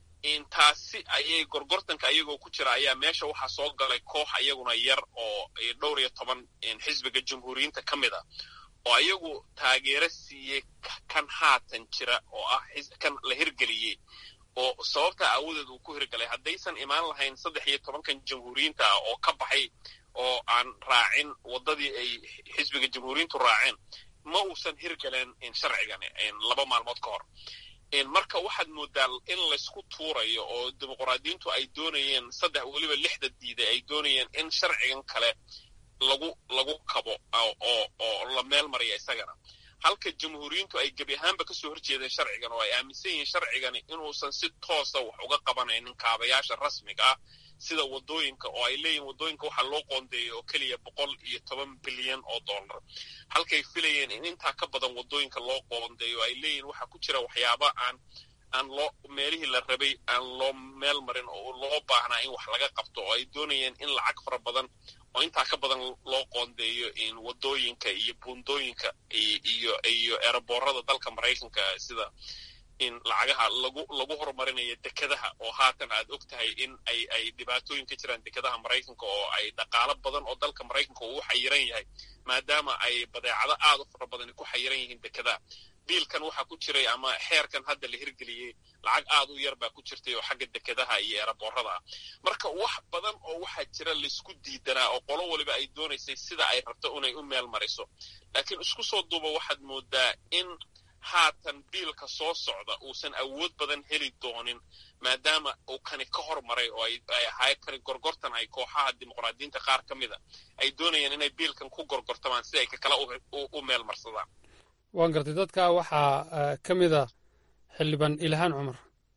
Speaker 19: taasi ayay gorgortanka ayagoo ku jira ayaa meesha waxaa soo galay koox ayaguna yar oo dhowr iyo toban xisbiga jumhuuriyiinta ka mid a oo ayagu taageero siiyey kan haatan jira oo ah kan la hirgeliyey oo sababta aawadeed uu ku hirgalay haddaysan imaan lahayn saddex iyo tobankan jamhuuriyiinta ah oo ka baxay oo aan raacin waddadii ay xisbiga jamhuuriyiintu raaceen ma uusan hirgaleen sharcigan laba maalmood ka hor marka waxaad moodaa in laysku tuurayo oo dimuqraadiyiintu ay doonayeen saddex weliba lixda diiday ay doonayeen in sharcigan kale lagu lagu kabo oo oo la meel mariya isagana halka jamhuuriyiintu ay gebi ahaanba kasoo horjeedeen sharcigan oo ay aaminsan yihiin sharcigani inuusan si toosa wax uga qabanaynin kaabayaasha rasmiga ah sida waddooyinka oo ay leeyihin waddooyinka waxaa loo qoondeeyay oo keliya boqol iyo toban bilyan oo dollar halkay filayeen in intaa ka badan waddooyinka loo qoondeeyo ay leeyihin waxaa ku jira waxyaaba aan aan loo meelihii la rabay aan loo meel marin oo loo baahnaa in wax laga qabto oo ay doonayeen in lacag fara badan oo intaa ka badan loo qoondeeyo in waddooyinka iyo buundooyinka iyo iyo eeraboorada dalka maraykanka sida in lacagaha lagu lagu horumarinayo dekadaha oo haatan aad og tahay in ay ay dhibaatooyin ka jiraan dekadaha maraykanka oo ay dhaqaalo badan oo dalka maraykanka uu xayiran yahay maadaama ay badeecado aad u fara badani ku xayiran yihiin dekadaha biilkan waxaa ku jiray ama xeerkan hadda la hirgeliyey lacag aad u yar baa ku jirtay oo xagga dekadaha iyo eeraboorada ah marka wax badan oo waxaa jira laysku diidanaa oo qolo waliba ay doonaysay sida ay rabto inay u meel mariso laakiin isku soo duuba waxaad moodaa in haatan biilka soo socda uusan awood badan heli doonin maadaama uu kani ka hormaray oo ay ahay kani gorgortan ay kooxaha dimuqraadiyiinta qaar ka mida ay doonayaan inay biilkan ku gorgortamaan si ay kakala u meel marsadaan
Speaker 18: waan gartay dadka waxaa ka mid a xildhibaan ilhaan cumar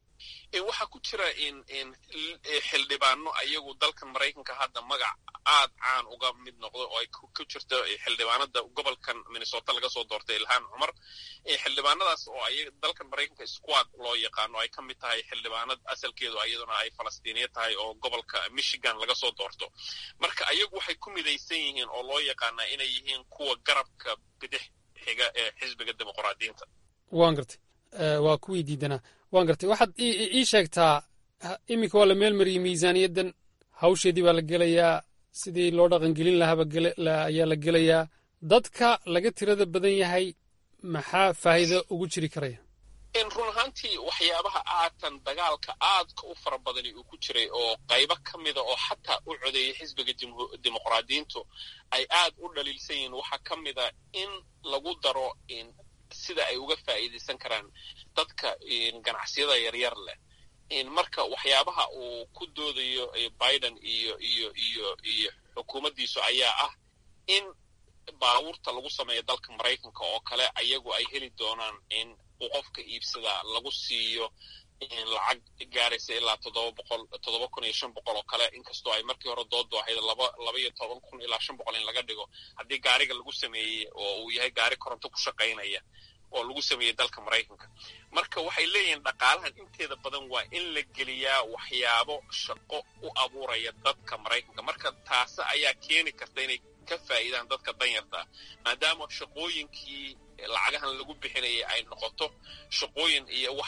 Speaker 19: waxaa ku jira in xildhibaano ayagu dalkan maraykanka hadda magac aad caan uga mid noqdo oo ay ku jirto xildhibaanada gobolkan minnesota laga soo doortay ilhaan cumar xildhibaanadaas oo ay dalkan maraykanka squad loo yaqaano ay ka mid tahay xildhibaanad asalkeedu iyaduna ay falastiiniya tahay oo gobolka michigan laga soo doorto marka ayagu waxay ku midaysan yihiin oo loo yaqaanaa inay yihiin kuwa garabka bidix xiga ee xisbiga dimuqraadiyiinta
Speaker 18: waan gartay waa kuwii diidanaa waan gartay waxaad ii sheegtaa iminka waa la meel mariyey miisaaniyaddan hawsheedii baa la gelayaa sidii loo dhaqangelin lahaaba ayaa la gelayaa dadka laga tirada badan yahay maxaa faa'iido ugu jiri karaya
Speaker 19: run ahaantii waxyaabaha aatan dagaalka aadka u fara badani uu ku jiray oo qaybo ka mida oo xataa u codeeyay xisbiga dimuqraadiyiintu ay aad u dhaliilsan yihiin waxaa ka mida in lagu daro sida ay uga faa'iidaysan karaan dadka ganacsiyada yaryar leh marka waxyaabaha uu ku doodayo biden iyo iyo iyo iyo xukuumaddiisu ayaa ah in baabuurta lagu sameeyo dalka maraykanka oo kale ayagu ay heli doonaan in uu qofka iibsadaa lagu siiyo lacag gaaraysa ilaa toddoba boqol toddoba kun iyo shan boqol oo kale inkastoo ay markii hore doodu ahayd laba laba iyo toban kun ilaa shan boqol in laga dhigo haddii gaariga lagu sameeyey oo uu yahay gaari koronto ku shaqaynaya oo lagu sameeyey dalka maraykanka marka waxay leeyihiin dhaqaalahan inteeda badan waa in la geliyaa waxyaabo shaqo u abuuraya dadka maraykanka marka taase ayaa keeni karta inay ka faa'iidaan dadka danyarta ah maadaama shaqooyinkii lacagahan lagu bixinayay ay noqoto shaqooyin iyo wax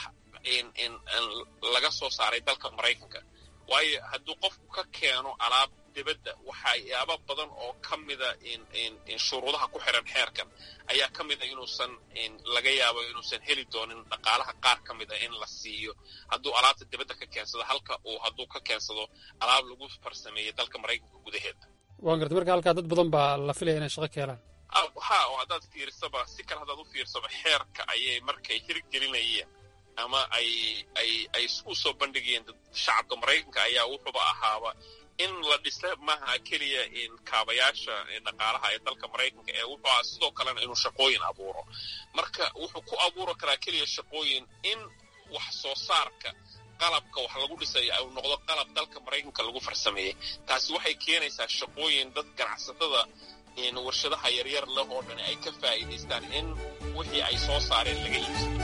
Speaker 19: laga soo saaray dalka maraykanka waayo hadduu qofku ka keeno alaab dibadda waxyaaba badan oo ka mida shuruudaha ku xiran xeerkan ayaa ka mida inuusan laga yaabo inuusan heli doonin dhaqaalaha qaar ka mida in la siiyo hadduu alaabta dibadda ka keensado halka uu hadduu ka keensado alaab lagu farsameeyey dalka maraykanka gudaheeda
Speaker 18: waan gartay marka halkaa dad badan baa la filaya inay shaqo ka helaan
Speaker 19: ha oo haddaad fiirsaba si kale haddaad u fiirsaba xeerka ayay markay hirgelinayeen ama ay ay ay u soo bandhigayeen shacabka maraykanka ayaa wuxuuba ahaaba in la dhisa maaha keliya kaabayaasha dhaqaalaha ee dalka maraykanka ee wuxuu aha sidoo kalena inuu shaqooyin abuuro marka wuxuu ku abuuri karaa keliya shaqooyin in wax soo saarka qalabka wax lagu dhisayo uu noqdo qalab dalka maraykanka lagu farsameeyey taasi waxay keenaysaa shaqooyin dad ganacsatada warshadaha yaryar leh oo dhan ay ka faa'iidaystaan in wixii ay soo saareen laga iibsado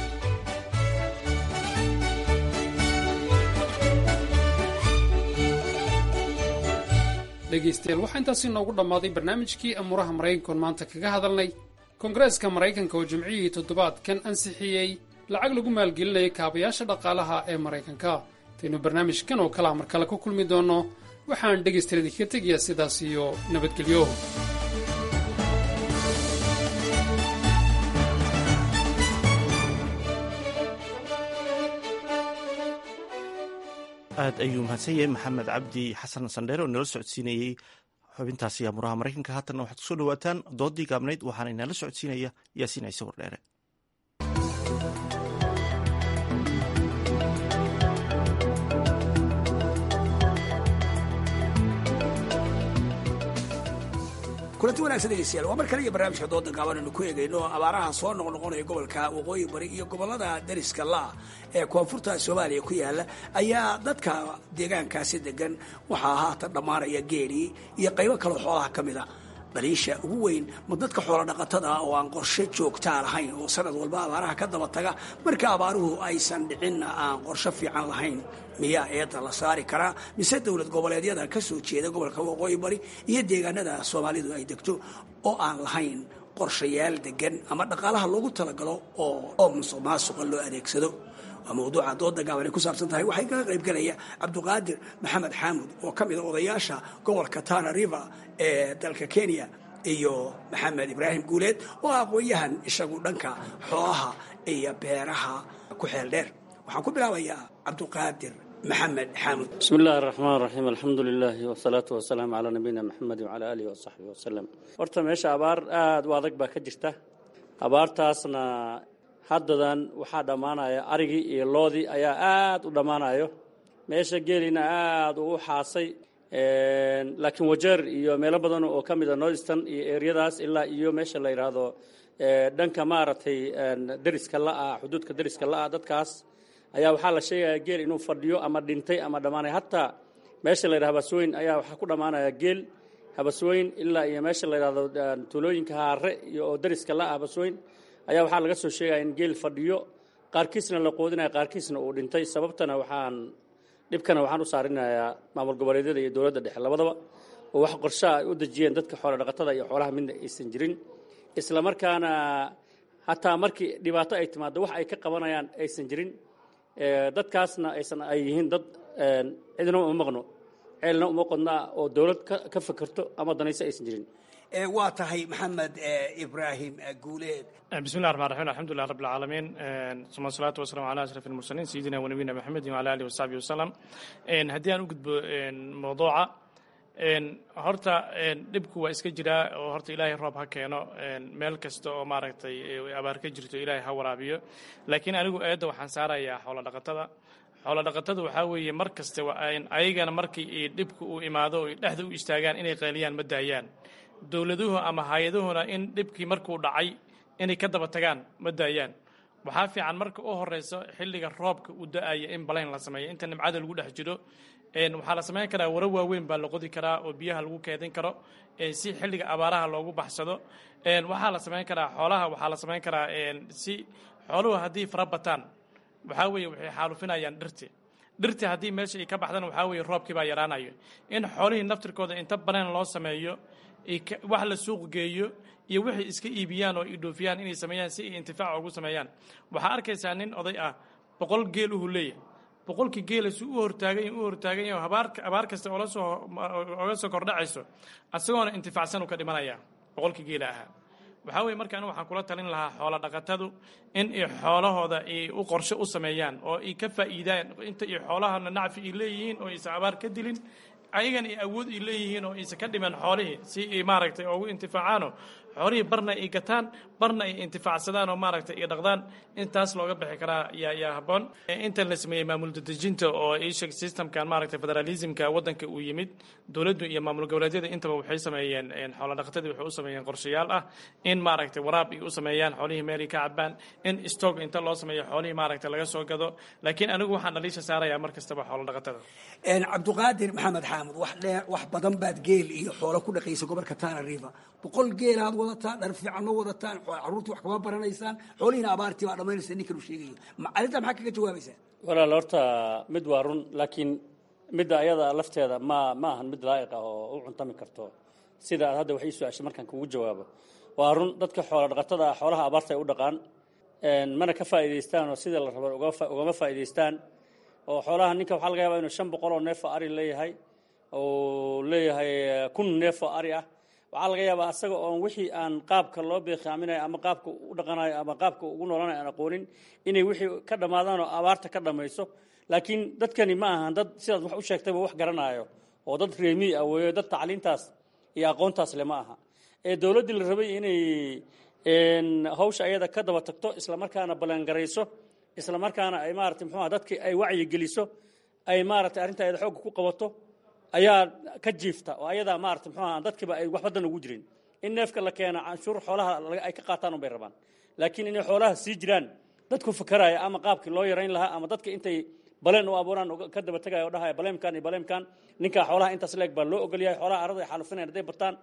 Speaker 18: dhegaystayaal waxaa intaasi noogu dhammaaday barnaamijkii amuuraha maraykankoon maanta kaga hadalnay koongareeska maraykanka oo jimcihii toddobaadkan ansixiyey lacag lagu maalgelinaya kaabayaasha dhaqaalaha ee maraykanka intaynu barnaamijkan oo kalea mar kale ku kulmi doonno waxaan dhegaystayaal idinkaga tegayaa sidaas iyo nabadgelyo
Speaker 1: aad ayuu mahadsan yahay maxamed cabdi xasan sandheere oo inala socodsiinayey xubintaasi amuraha maraykanka haatanna waxaad kusoo dhawaataan doodii gaabnayd waxaana inala socodsiinaya yaasiin ciise wardheere
Speaker 20: kulanti wanagsan dhegeystayaal waa mar kale iyo barnaamijka dooda gaaban aynu ku eegayno abaaraha soo noqnoqonaya gobolka waqooyi bari iyo gobolada dariska la ee koonfurta soomaaliya ku yaala ayaa dadka deegaankaasi degan waxaa haatan dhammaanaya geelii iyo qaybo kaloo xoolaha ka mida daliisha ugu weyn ma dadka xoola dhaqatada oo aan qorshe joogtaa lahayn oo sanad walba abaaraha ka daba taga marka abaaruhu aysan dhicinna aan qorshe fiican lahayn miyaa eedda la saari karaa mise dowlad goboleedyada ka soo jeeda gobolka waqooyi bari iyo deegaanada soomaalidu ay degto oo aan lahayn qorshayaal degan ama dhaqaalaha loogu talagalo oo musuq maasuqa loo adeegsado waa mawduuca dooda gaaban ay ku saabsan tahay waxay kaga qayb galaya cabduqaadir maxamed xaamud oo ka mid a odayaasha gobolka tana river ee dalka kenya iyo maxamed ibraahim guuleed oo aqoon-yahan isagu dhanka xoolaha iyo beeraha ku xeel dheer waxaan ku bilaabayaa cabduqaadir maxamed xaamud
Speaker 21: bismi illaahi araxmaan raxiim alxamdu lilaahi wasalaatu wasalaamu calaa nabiyina maxamedi wacalaa aalihi wasaxbihi wasalam horta meesha abaar aada u adag baa ka jirta abaartaasna haddadan waxaa dhammaanaya arigii iyo loodii ayaa aada u dhammaanayo meesha geelina aada uu xaasay laakiin wajeer iyo meelo badan oo ka mida northston iyo eryadaas ilaa iyo meesha la yidhaahdo dhanka maaragtay deriska la-ah xuduudka deriska la-ah dadkaas ayaa waxaa la sheegaya geel inuu fadhiyo ama dhintay ama dhammaanaya hataa meesha la yidhahdo habasweyn ayaa waxaa ku dhammaanaya geel habasweyn ilaa iyo meesha la yidhahdo tuulooyinka haare iyo oo deriska la-ah habasweyn ayaa waxaa laga soo sheegaya in geel fadhiyo qaarkiisna la qoodinayo qaarkiisna uu dhintay sababtana waxaan dhibkana waxaan u saarinayaa maamul goboleedyada iyo dowladda dhexe labadaba oo wax qorshaha ay u dejiyeen dadka xoola dhaqatada iyo xoolaha midna aysan jirin isla markaana hataa markii dhibaato ay timaado wax ay ka qabanayaan aysan jirin dadkaasna aysan ay yihiin dad cidna uma maqno ceelna uma qodna oo dowlad ka fakerto ama danayso aysan jirin
Speaker 20: waa tahay maxamed ibraahim guuleed
Speaker 22: bismillahi raxmaan raxiim alxamdulilah rabbi alcaalamiin suma salaatu wasalamu calaa ashraf almursaliin sayidina wa nabiyina maxamedin wala alihi wasaxbihi wasalam haddii aan u gudbo mawduuca horta dhibku waa iska jiraa oo horta ilaahay roob ha keeno meel kasta oo maaragtay abaar ka jirto ilaahay ha waraabiyo laakiin anigu eedda waxaan saarayaa xoola dhaqatada xoola dhaqatada waxaa weeye mar kasta ayagana markii dhibku uu imaado o dhexda u istaagaan inay qayliyaan ma daayaan dowladuhu ama hay-aduhuna in dhibkii markuu dhacay inay ka daba tagaan ma daayaan waxaa fiican marka u horeyso xilliga roobka uu da-aya in balayn la sameeyo inta nimcada lagu dhex jiro waxaa la samayn karaa waro waaweyn baa la qodi karaa oo biyaha lagu keedin karo si xilliga abaaraha loogu baxsado waxaa la samayn karaa xoolaha waxaa la samayn karaa si xooluhu haddii fara bataan waxaa weeye waxay xaalufinayaan dhirti dhirti haddii meesha ay ka baxdana waxaa weeye roobkii baa yaraanayo in xoolihii naftirkooda inta banaan loo sameeyo wax la suuq geeyo iyo waxay iska iibiyaan oo idhoofiyaan inay sameeyaan si ay intifaac ugu sameeyaan waxaa arkaysaa nin oday ah boqol geel uhu leeyahay boqolkii geela si u hortaagan u hortaagan yahay abaar abaar kasta oola soo oga soo kordhacayso isagoona intifaacsan uu ka dhimanaya boqolkii geela ahaa waxaa weye marka anigu waxaan kula talin lahaa xoola dhaqatadu in ay xoolahooda ay u qorshe u sameeyaan oo ay ka faa'iidaan inta ay xoolahana nacfi ay leeyihiin oo aysan abaar ka dilin ayagana ay awood ay leeyihiin oo aysan ka dhiman xoolihii si ay maaragtay ugu intifaacaano xoolihii barna ay gataan barna ay intifaacsadaan oo maaragtay ay dhaqdaan intaas looga bixi karaa yaa yaa habboon intan la sameeyey maamul dadejinta oo isheg systemkan maaragtay federalismka waddanka uu yimid dowladdu iyo maamul goboleedyada intaba waxay sameeyeen xoola dhaqatadii waxay u sameeyeen qorshayaal ah in maaragtay waraab ay u sameeyaan xoolihii meelay ka cabaan in stock inta loo sameeyo xoolihii maaragtay laga soo gado laakiin anigu waxaan dhaliisha saarayaa mar kastaba xoola dhaqatada
Speaker 20: cabduqaadir maxamed xaamud wax dheer wax badan baad geel iyo xoolo ku dhaqaysa gobolka tana river boqol geelaad wadataan dhar fiican ma wadataan carruurtii wax kama baranaysaan xoolihiina abaartii baa dhammaynaysa ninkan uu sheegayo arrintaa maxaa kaga jawaabaysaa
Speaker 21: walaal horta mid waa run laakiin midda ayada lafteeda ma ma ahan mid laa'iq ah oo u cuntami karto sida aad hadda wax ii su-aashay markaan kugu jawaabo waa run dadka xoola dhaqatada ah xoolaha abaarta ay u dhaqaan mana ka faa'iidaystaan oo sida la rabo ugama faa'iidaystaan oo xoolaha ninka waxaa laga yaabaa inuu shan boqol oo neef oo ari leeyahay oo leeyahay kun neef oo ari ah waxaa laga yaabaa asaga oon wixii aan qaabka loo beekaaminayo ama qaabka u dhaqanayo ama qaabka ugu noolanayo aan aqoonin inay wixii ka dhammaadaan oo abaarta ka dhammayso laakiin dadkani ma ahan dad sidaad wax u sheegtayba wax garanaayo oo dad reemiy ah weeyo dad tacliintaas iyo aqoontaas le ma aha ee dowladdii la rabay inay hawsha ayada ka daba tagto islamarkaana ballangarayso islamarkaana ay maarata muxuuha dadkii ay wacyi geliso ay maaragtay arrinta ayada xoogga ku qabato ayaa ka jiifta oo ayadaa maarata muxuuha dadkiiba ay waxba dan ugu jirin in neefka la keena canshuur xoolaha ay ka qaataan unbay rabaan laakiin inay xoolaha sii jiraan dadku fakaraya ama qaabkii loo yarayn lahaa ama dadka intay baleen u abuuraan ka daba tegaya o dhahaya baleemkan iyo baleemkan ninkaa xoolaha intaas leeg baa loo ogolyahay xoolaha arada ay xaalufinayan hadday bataan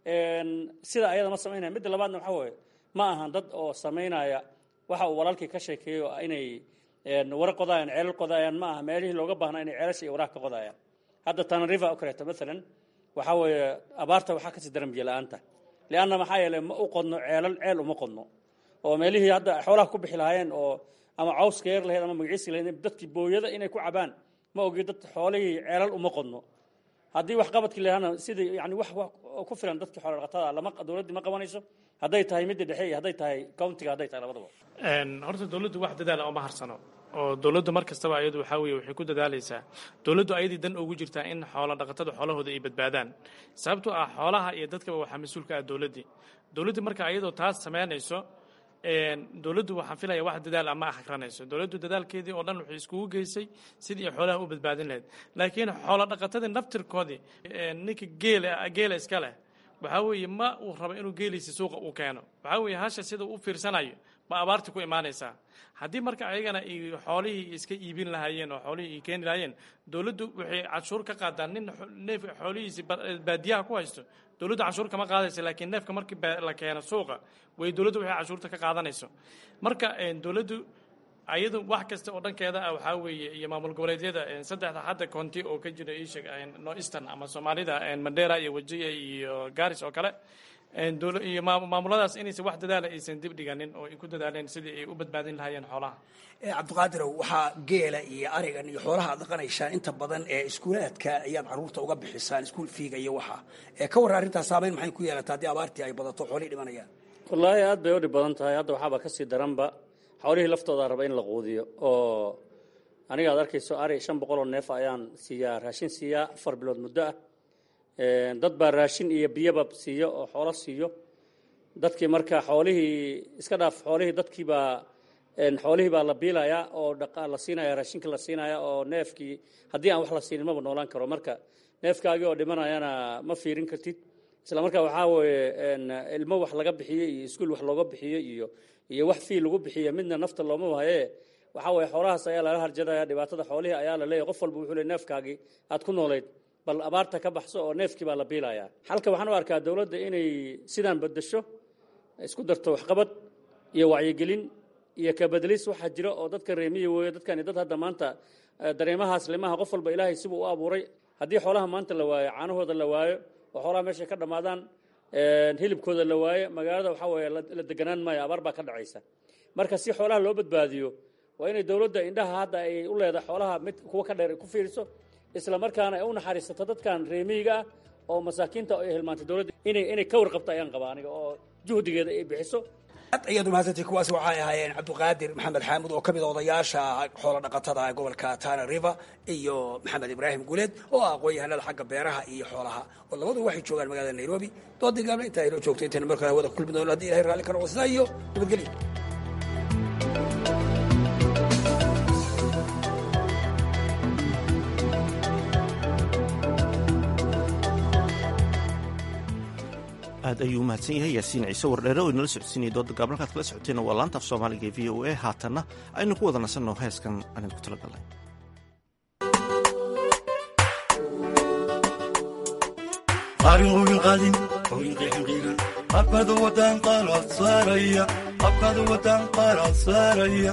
Speaker 21: sida ayada ma samaynaya midda labaadna waxa weeye ma ahan dad oo samaynaya waxa uu walaalkii ka sheekeeyo inay wara qodayaan ceelal qodayaan ma aha meelihii looga baahnaa inay ceelasha iyo waraha ka qodayaan hadda tanariva oo kaleeto maalan waxa weeye abaarta waxaa kasii daran biyo la-aanta lianna maxaa yeeley ma u qodno ceelal ceel uma qodno oo meelihii hadda xoolaha ku bixi lahaayeen oo ama cawska yar lahayd ama magaciisi lahayd dadkii booyada inay ku cabaan ma ogi dad xoolihii ceelal uma qodno haddii wax qabadkii lahana sidii yani wax ku filan dadkii xoola dhaqatada lama dowladdii ma qabanayso hadday tahay midda dhexe iyo hadday tahay countiga hadday tahay labadaba
Speaker 22: horta dowladdu wax dadaala oma harsano oo dowladdu mar kastaba ayadu waxaa weeye waxay ku dadaalaysaa dowladdu ayadii dan ugu jirtaa in xoola dhaqatada xoolahooda ay badbaadaan sababtoo ah xoolaha iyo dadkaba waxaa mas-uulka ah dowladdii dowladdii marka ayadoo taas samaynayso dowladdu waxaan filaya wax dadaal ama akrinayso dowladdu dadaalkeedii oo dhan waxay iskugu geysay sidii xoolaha u badbaadin lahayd laakiin xoola dhaqatadii naftirkoodii ninka geela geela iska leh waxaa weeye ma uu rabo inuu geeliisa suuqa uu keeno waxaa weeye hasha sida u fiirsanayo ma abaarti ku imaanaysaa haddii marka ayagana ay xoolihii iska iibin lahaayeen oo xoolihii ay keeni lahaayeen dowladdu waxay canshuur ka qaadaan nin neef xoolihiisi baadiyaha ku haysto dowladdu canshuur kama qaadaysa laakiin neefka markii la keeno suuqa way dowladdu waxay canshuurta ka qaadanayso marka dowladdu ayadu wax kasta oo dhankeeda ah waxaa weeye iyo maamul goboleedyada saddexda hadda county oo ka jira isheg no eastern ama soomaalida mandera iyo wajiya iyo garis oo kale iyo maamuladaas inaysan wax dadaala aysan dib dhiganin oo ay ku dadaaleen sidii ay u badbaadin lahaayeen xoolaha
Speaker 20: cabdiqaadirow waxaa geela iyo arigan iyo xoolaha ad dhaqanaysaan inta badan ee iskuulaadka ayaad caruurta uga bixisaan iskuul fiiga iyo waxa ka warra arrintaas saameyn maxay ku yeelataa haddii abaartii ay badato xoolihii dhimanayaan
Speaker 21: wallaahi aad bay u dhib badan tahay hadda waxaaba ka sii daranba xoolihii laftooda raba in la quudiyo oo aniga ad arkayso ari shan boqol oo neef ayaan siiyaa raashin siiyaa afar bilood muddo ah dad baa raashin iyo biyaba siiyo oo xoolo siiyo dadkii marka xoolihii iska dhaaf xoolihii dadkiibaa xoolihii baa la biilayaa oo la siinaya raashinka la siinaya oo neefkii haddii aan wax la siinin maba noolaan karo marka neefkaagii oo dhimanayana ma fiirin kartid isla markaa waxaa weeye ilmo wax laga bixiyey iyo iskuul wax looga bixiyey iyo iyo wax fii lagu bixiyo midna nafta looma wahaye waxaa weeye xoolahaas ayaa lala harjadaya dhibaatada xoolihii ayaa la leeyahy qof walba wuxuu le neefkaagii aad ku noolayd bal abaarta ka baxso oo neefkii baa la biilayaa halka waxaan u arkaa dowladda inay sidaan bedesho isku darto waxqabad iyo wacyigelin iyo kabedelis waxaa jira oo dadka reemiya weeyo dadkani dad hadda maanta dareemahaas limaha qof walba ilaahay sibuu u abuuray haddii xoolaha maanta la waayo caanahooda la waayo oo xoolaha meeshay ka dhammaadaan hilibkooda la waayo magaalada waxaa weeye la deganaan maayo abaar baa ka dhacaysa marka si xoolaha loo badbaadiyo waa inay dowladda indhaha hadda ay u leedahay xoolaha mid kuwa ka dheer ay ku fiiriso isla markaana ay u naxariisato dadkan reemiyiga ah oo masaakiinta ay hilmaantay dowladda inay inay ka warqabto ayaan qabaa aniga oo juhdigeeda ay bixiso
Speaker 20: ad ayaad umahadsantay kuwaasi waxay ahaayeen cabdiqaadir maxamed xaamud oo ka mid a odayaasha xoola dhaqatada gobolka tana river iyo maxamed ibraahim guuleed oo ah aqoon-yahanada xagga beeraha iyo xoolaha oo labadu waxay joogaan magaalada nairobi doodii gaabna intaa inoo joogto intayna markale hawada kulmi doono hadii ilahay raalli ka noqo sidaa iyo nabadgelyo
Speaker 1: aad ayuu umahadsan yahay yaasiin ciise wardheere oo inala socodsiinaya dooda gaab halkaad kala socoteena waa laanta af soomaaliga ee v o a haatanna aynu ku wada nasanno heeskan aan idinku tala galnay
Speaker 2: qaarin qowin qaadin qowin qeexin qiiran qabkaada wadaan qaalaad saaraya qabkaada wadaan qaalaad saaraya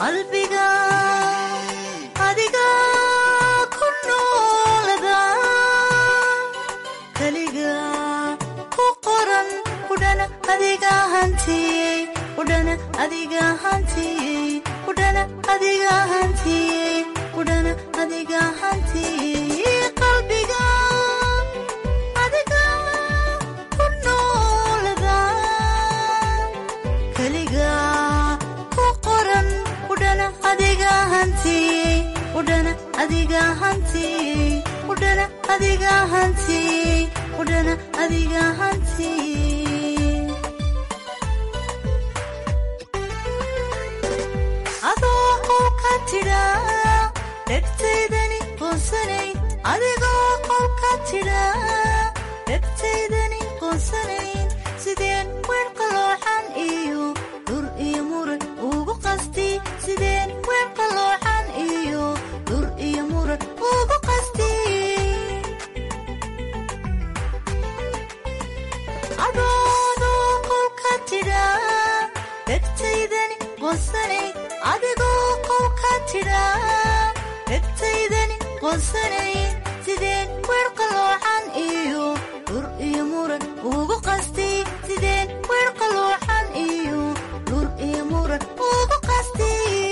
Speaker 4: qalbiga adiga ku noolada keliga ku qoran udhana adiga hantiyey udhana adiga hantiyey udhana adiga hantiyey udhana adiga hantiyey qalbiga adiga ku noolada keliga ku qoran udhana adiga hantiyey udhana adiga hantiyey udhana adiga hantiyey udhana adiga hantiyey adoo qolka tidha dhegtaydani qoonsanay adigoo qolka tidha dhegtaydani qoonsanayn sideen weer qalooxan iyo dur iyo muran ugu qasti sideen weer qalooxan iyo dur iyo muran ugu qasti adoodoo qolka tidha dhegtaydani qoonsanay adigoo qolka tidha dhegtaydani qoonsanay sideen weer qalooxan iyo dur iyo muran ugu qasti sideen weer qalooxan iyo dur iyo muran ugu qasti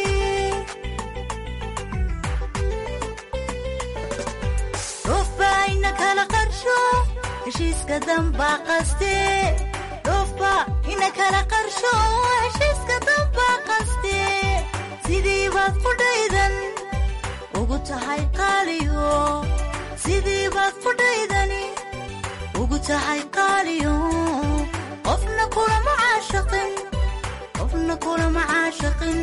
Speaker 4: dhofbaa ina kala qarsho heshiiska dambaa qaste dhofba ina kala qarsho heshiiska dambaa qaste sidii baad qudhaydan ugu tahay qaaliyo sidii baad qudhaydani ugu tahay qaaliyo qofna kulama caashaqin qofna kulama caashaqin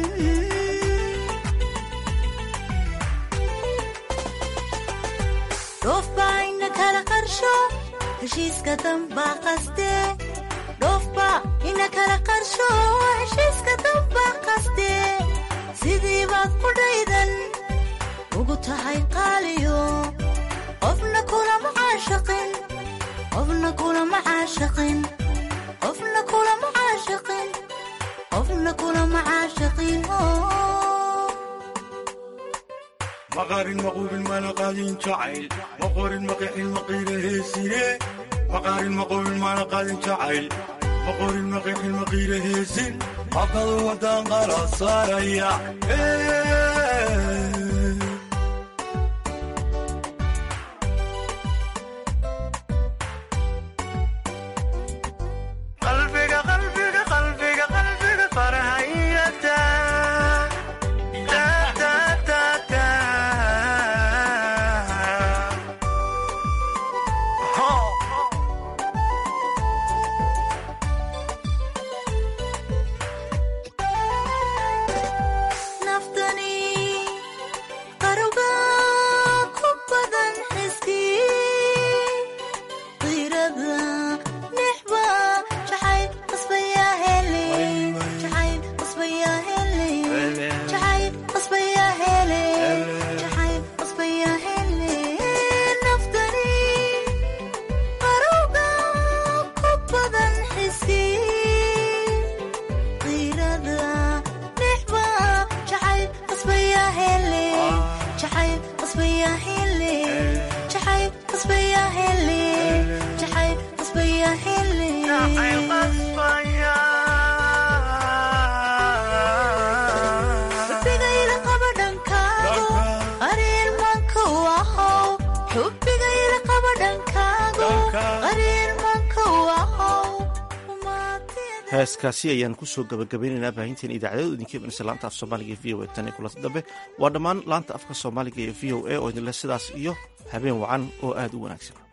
Speaker 4: dhoofbaa ina kala qarsho heshiiska dambaa qaste dhoofba ina kala qarsho heshiiska dambaa qaste sidii baad qudhaydan ugu tahay qaaliyo qofna kulama caashaqin qofna kulama caashaqin qofna kulama caashaqin qofna kulama caashaqin
Speaker 2: maqaarin maquubin mana qaadin jacayl maqorin maqixin maqiira heesine maqaarin maquubin mana qaadin jacayl maqorin maqixin maqiira heesin habkadu wadaan qala saaraya qalbiga qalbiga qalbiga qalbiga farahayata
Speaker 4: naftani qaruga ku badan xiskii qiirada nixba jacayl qasbayaa hele jacayl qasbayaa hele jacayl qasbayaa hele jacayl qasbayaa hele naftani qaruga ku badan xiskii qiirada nixba jacayl qasbayaa hele jacayl qasbayaa hele jacayl qasbayaa hele jacayl qasbayaa hele xubigayla qaba dhankaago qariir manka wahow xubigayla qaba dhankaago qariir manka wahow
Speaker 1: heeskaasi ayaan kusoo gabagabeynaynaa baahinteen idaacadeedu idinka imanaysa laanta af soomaaliga ee v o a tan iyo kulanta dambe waa dhammaan laanta afka soomaaliga ee v o a oo idinleh sidaas iyo habeen wacan oo aad u wanaagsan